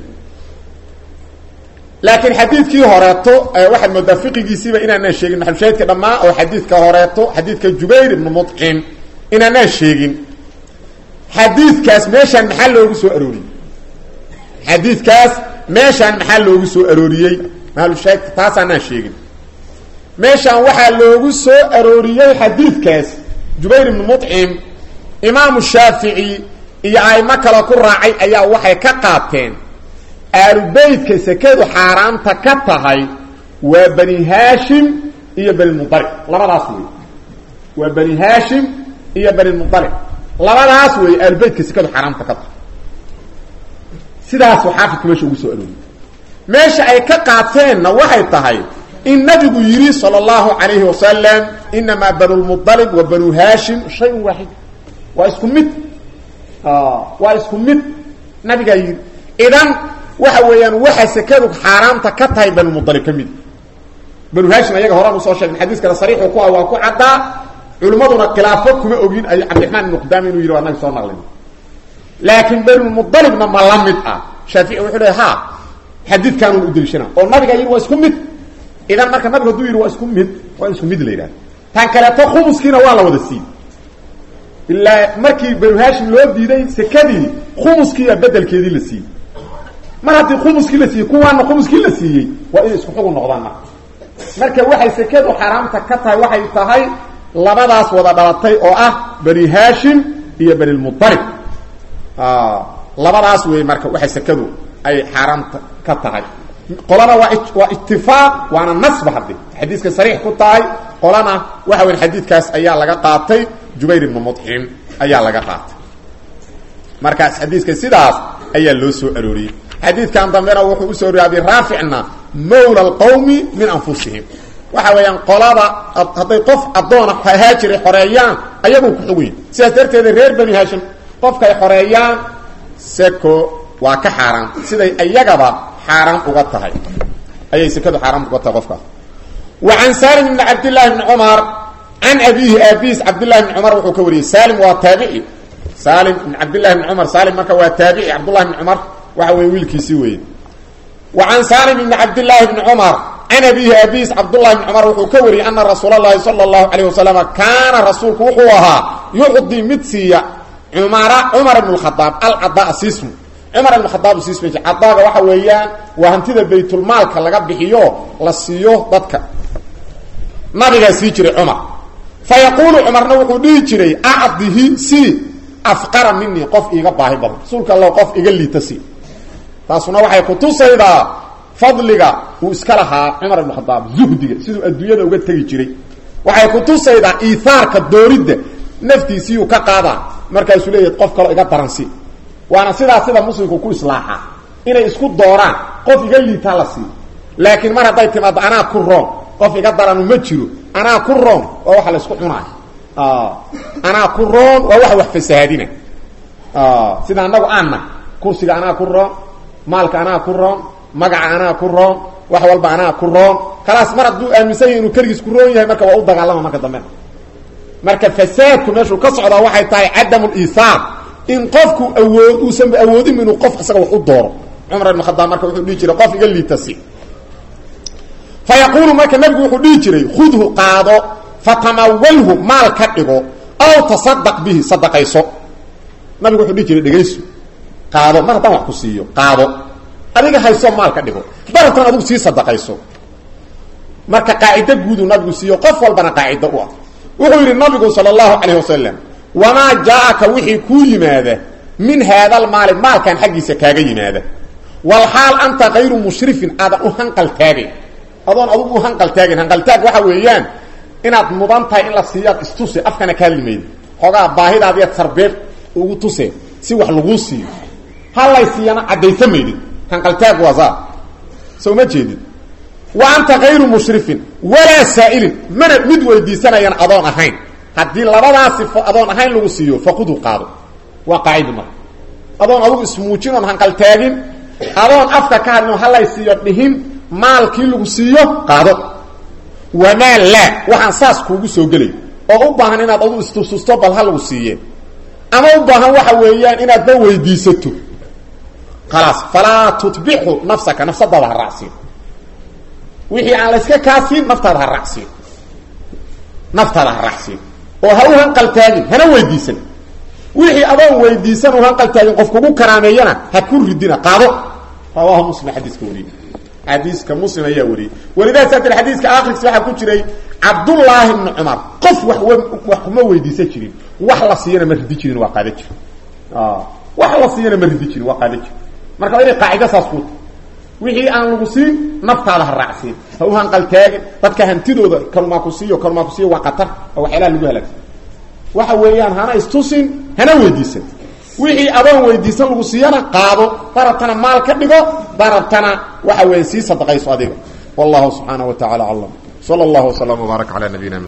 A: laakiin xadiidkii horeeto waxaad moodaa fiqigiisiiba inaanaan sheegin maxalushaahidka dhammaa oo xadiidka horeeto xadiidka jubayr ibnu mudcim inaanaan sheegin xadiidkaas meeshaan maxaa loogu soo arooriyey xadiidkaas meeshaan maxaa loogu soo arooriyey maxalushaahidka taasaanaan sheegin meeshaan waxaa loogu soo arooriyey xadiidkaas jubayr ibnu mudcim imaamu shaafici iyo aimo kale ku raacay ayaa waxay ka qaateen aalubeytka sekadu xaaraanta ka tahay waa bani haashim iyo banimudalib labadaas wey waa bani haashim iyo banimudalib labadaas wey aalubeytka sekadu xaaraanta ka tahay sidaasuu xaafidku meesha ugu soo arooriyey meesha ay ka qaateenna waxay tahay in nabigu yidhi salى اllahu alayhi wasalam inamaa banu lmualib wa banu haashim shayun waaxid waa isku mid waa isku mid nabigaa yidhi idan waxa weeyaan waxa sekadu xaaraamta ka tahay banumualib ka mid banu haashim ayaga horaan usoo sheegna xadiiskana sariixu ku ah waa ku caddaa culimmaduna khilaafo kuma ogin ay cabdiraxmaan ibnu qudaama inuu yidhi waa nabi soo naqlin laakiin banumualibna ma la mid ah shaafici wuxuu le ha xadiidkaanun u deliishana oo nabigaa yidhi waa isku mid idan marka nabigu haduu yidhi waa isku mid waa isku mid la yidhahda tan kaleeto khumuskiina waa la wada siiyey ilaa markii banu haashim loo diiday sekadii khumuskiiya bedelkeedii la siiyey mar haddii khumuskii la siiyey kuwaana khumuskii la siiyey waa inay isku xugun noqdaan marka marka waxay sekadu xaaraamta ka tahay waxay tahay labadaas wada dhalatay oo ah bani haashim iyo banilmualib labadaas wey marka waxay sekadu ay xaaraamta ka tahay qolana waa waa itifaaq waana nasba haddi xadiiska sariix ku tahay qolana waxa weya xadiidkaas ayaa laga qaatay jubayr ibnu mudcim ayaa laga qaatay markaas xadiiska sidaas ayaa loo soo arooriyey xadiidkan dambena wuxuu usoo oriyey abi raaficna mawla alqawmi min anfusihim waxa weeyaan qolada hadday qof addoona ahaa jiray xoreeyaan ayagoo ku xog weyn sidaas darteeda reer bani hashim qofkay xoreeyaan seko waa ka xaaraan siday iyagaba xaaraan uga tahay ayay sekadu xaaraan uga tahay qofkaas wa can salim bni cabdillahi bni cumar can abiihi aabiis cabdillahi bni cumar wuxuu ka wariyey salim waa taabici salim bn cabdillahi bni cumar salim marka waa taabici cabdullahi bni cumar waxa weye wiilkiisii weeye wa can salim bni cabdillaahi bni cumar can abiihi abiis cabdullahi bni cumar wuxuu ka wariyey ana rasuula llahi sala allahu calayh wasalama kaana rasuulku wuxuu ahaa yucdii mid siiya cumara cumar ibn khadaab alcadaa sismu cumar ibn khadaab sism cadaaga waxa weeyaan waa hantida baytulmaalka laga bixiyo la siiyo dadka nabigaa sii jiray cumar fa yaquulu cumarna wuxuu dhihi jiray acdihi si afqara minii qof iiga baahi badan rasuulka alla qof iga liita si taasuna waxay kutusaydaa fadliga uu iska lahaa cumar ibn khadaab zuhdiga siduu adduunyada uga tegi jiray waxay kutusaydaa iihaarka dooridda naftiisiiyuu ka qaadaa markaasuu leeyahy qof kaloo iga daransi waana sidaa sida muslimku ku islaaxa inay isku dooraan qof iga liitaa la siiyo laakiin mar hadday timaado anaa ku roon qof iga daranu ma jiro anaa ku roon waa waxa la isku cunaayo anaa ku roon waa waxa wax fasahaadina sida anagu aanna kursiga anaa ku roon maalka anaa ku roon magaca anaa ku roon wax walba anaa ku roon khalaas mar hadduu aaminsan yahy inuu keligiis ku roon yahay marka waa u dagaalama marka dambena marka fasaadku meeshuu ka socdaa waxay tahay cadamu liisaar in qofku awood uusanba awoodin inuu qof isaga wax u dooro cumar ibn khadaab marka wuxuu dhihi jiray qof iga liitasi fa yaquulu marka nabigu wuxuu dhihi jiray khudhu qaado fatamawalhu maal ka dhigo aw tasadaq bihi sadaqayso nabigu wuxuu dhihi jiray dhegayso qaado mar haddaan wax ku siiyo qaado adiga hayso maal ka dhigo baratan adigu sii sadaqayso marka qaacido guudu nabigu siiyo qof walbana qaacido u ah wuxuu yidhi nabigu sala allahu calayh wasalam wamaa jaa-aka wixii kuu yimaada min haadalmaali maalkan xaggiisa kaaga yimaada walxaal anta kayru mushrifin aadan u hanqal taagin adoon adugu u hanqal taagin hanqaltaag waxa weeyaan inaad mudan tahay in la siiyaad istuse afkana kaa limayd xoogaa baahidaadiya tarbeeb ugu tuse si wax laguu siiyo halay siiyana caddaysa maydid hanqaltaag waa saa soo ma jeedid wa anta kayru mushrifin walaa saa'ilin mana mid weydiisanayan adoon ahayn haddii labadaasi adoon ahayn lagu siiyo faqudu qaado waa qaacidi marka adoon adugu ismuujin oon hanqaltaagin adoon afka ka hadlin oo halay siiyo dhihin maalkii lagu siiyo qaado wamaa laa waxaan saas kuugu soo gelay oo u baahan inaad adu istususto bal ha lagu siiye ama u baahan waxa weeyaan inaadba weydiisato khalaas falaa tutbixu nafsaka nafsadaada ha raacsiin wixii aan la yska kaasiin naftaada ha raacsiin naftaada ha raacsiin oo ha u hanqaltaagin hana weydiisan wixii adoon weydiisan u hanqaltaagin qof kugu karaameeyana ha ku ridina qaado rawaahu muslim xadiiska wariyey xadiiska muslim ayaa wariyey walidaas atir xadiiska akhrikiisa waxaa ku jiray cabdullaahi bni cumar qof wax wax kuma weydiisan jirin wax la siiyana ma ridi jirin waa qaada jir wax la siiyana ma ridi jirin waa qaada jir marka waa inay qaacido saas ku wixii aan lagu siin naftaada ha raacsiin ha u hanqaltaagin dadka hantidooda kalumaa ku siiyo kalumaa ku siiyo waa qatar oo waxyaalaha lagu halaagsan waxa weeyaan hana istusin hana weydiisan wixii adoon weydiisan lagu siiyana qaado darabtana maal ka dhigo darabtana waxa weeye sii sadaqayso adiga wallahu subxaanaه wa tacala aclam salى اllah وsلam وbaarak calى nabiyina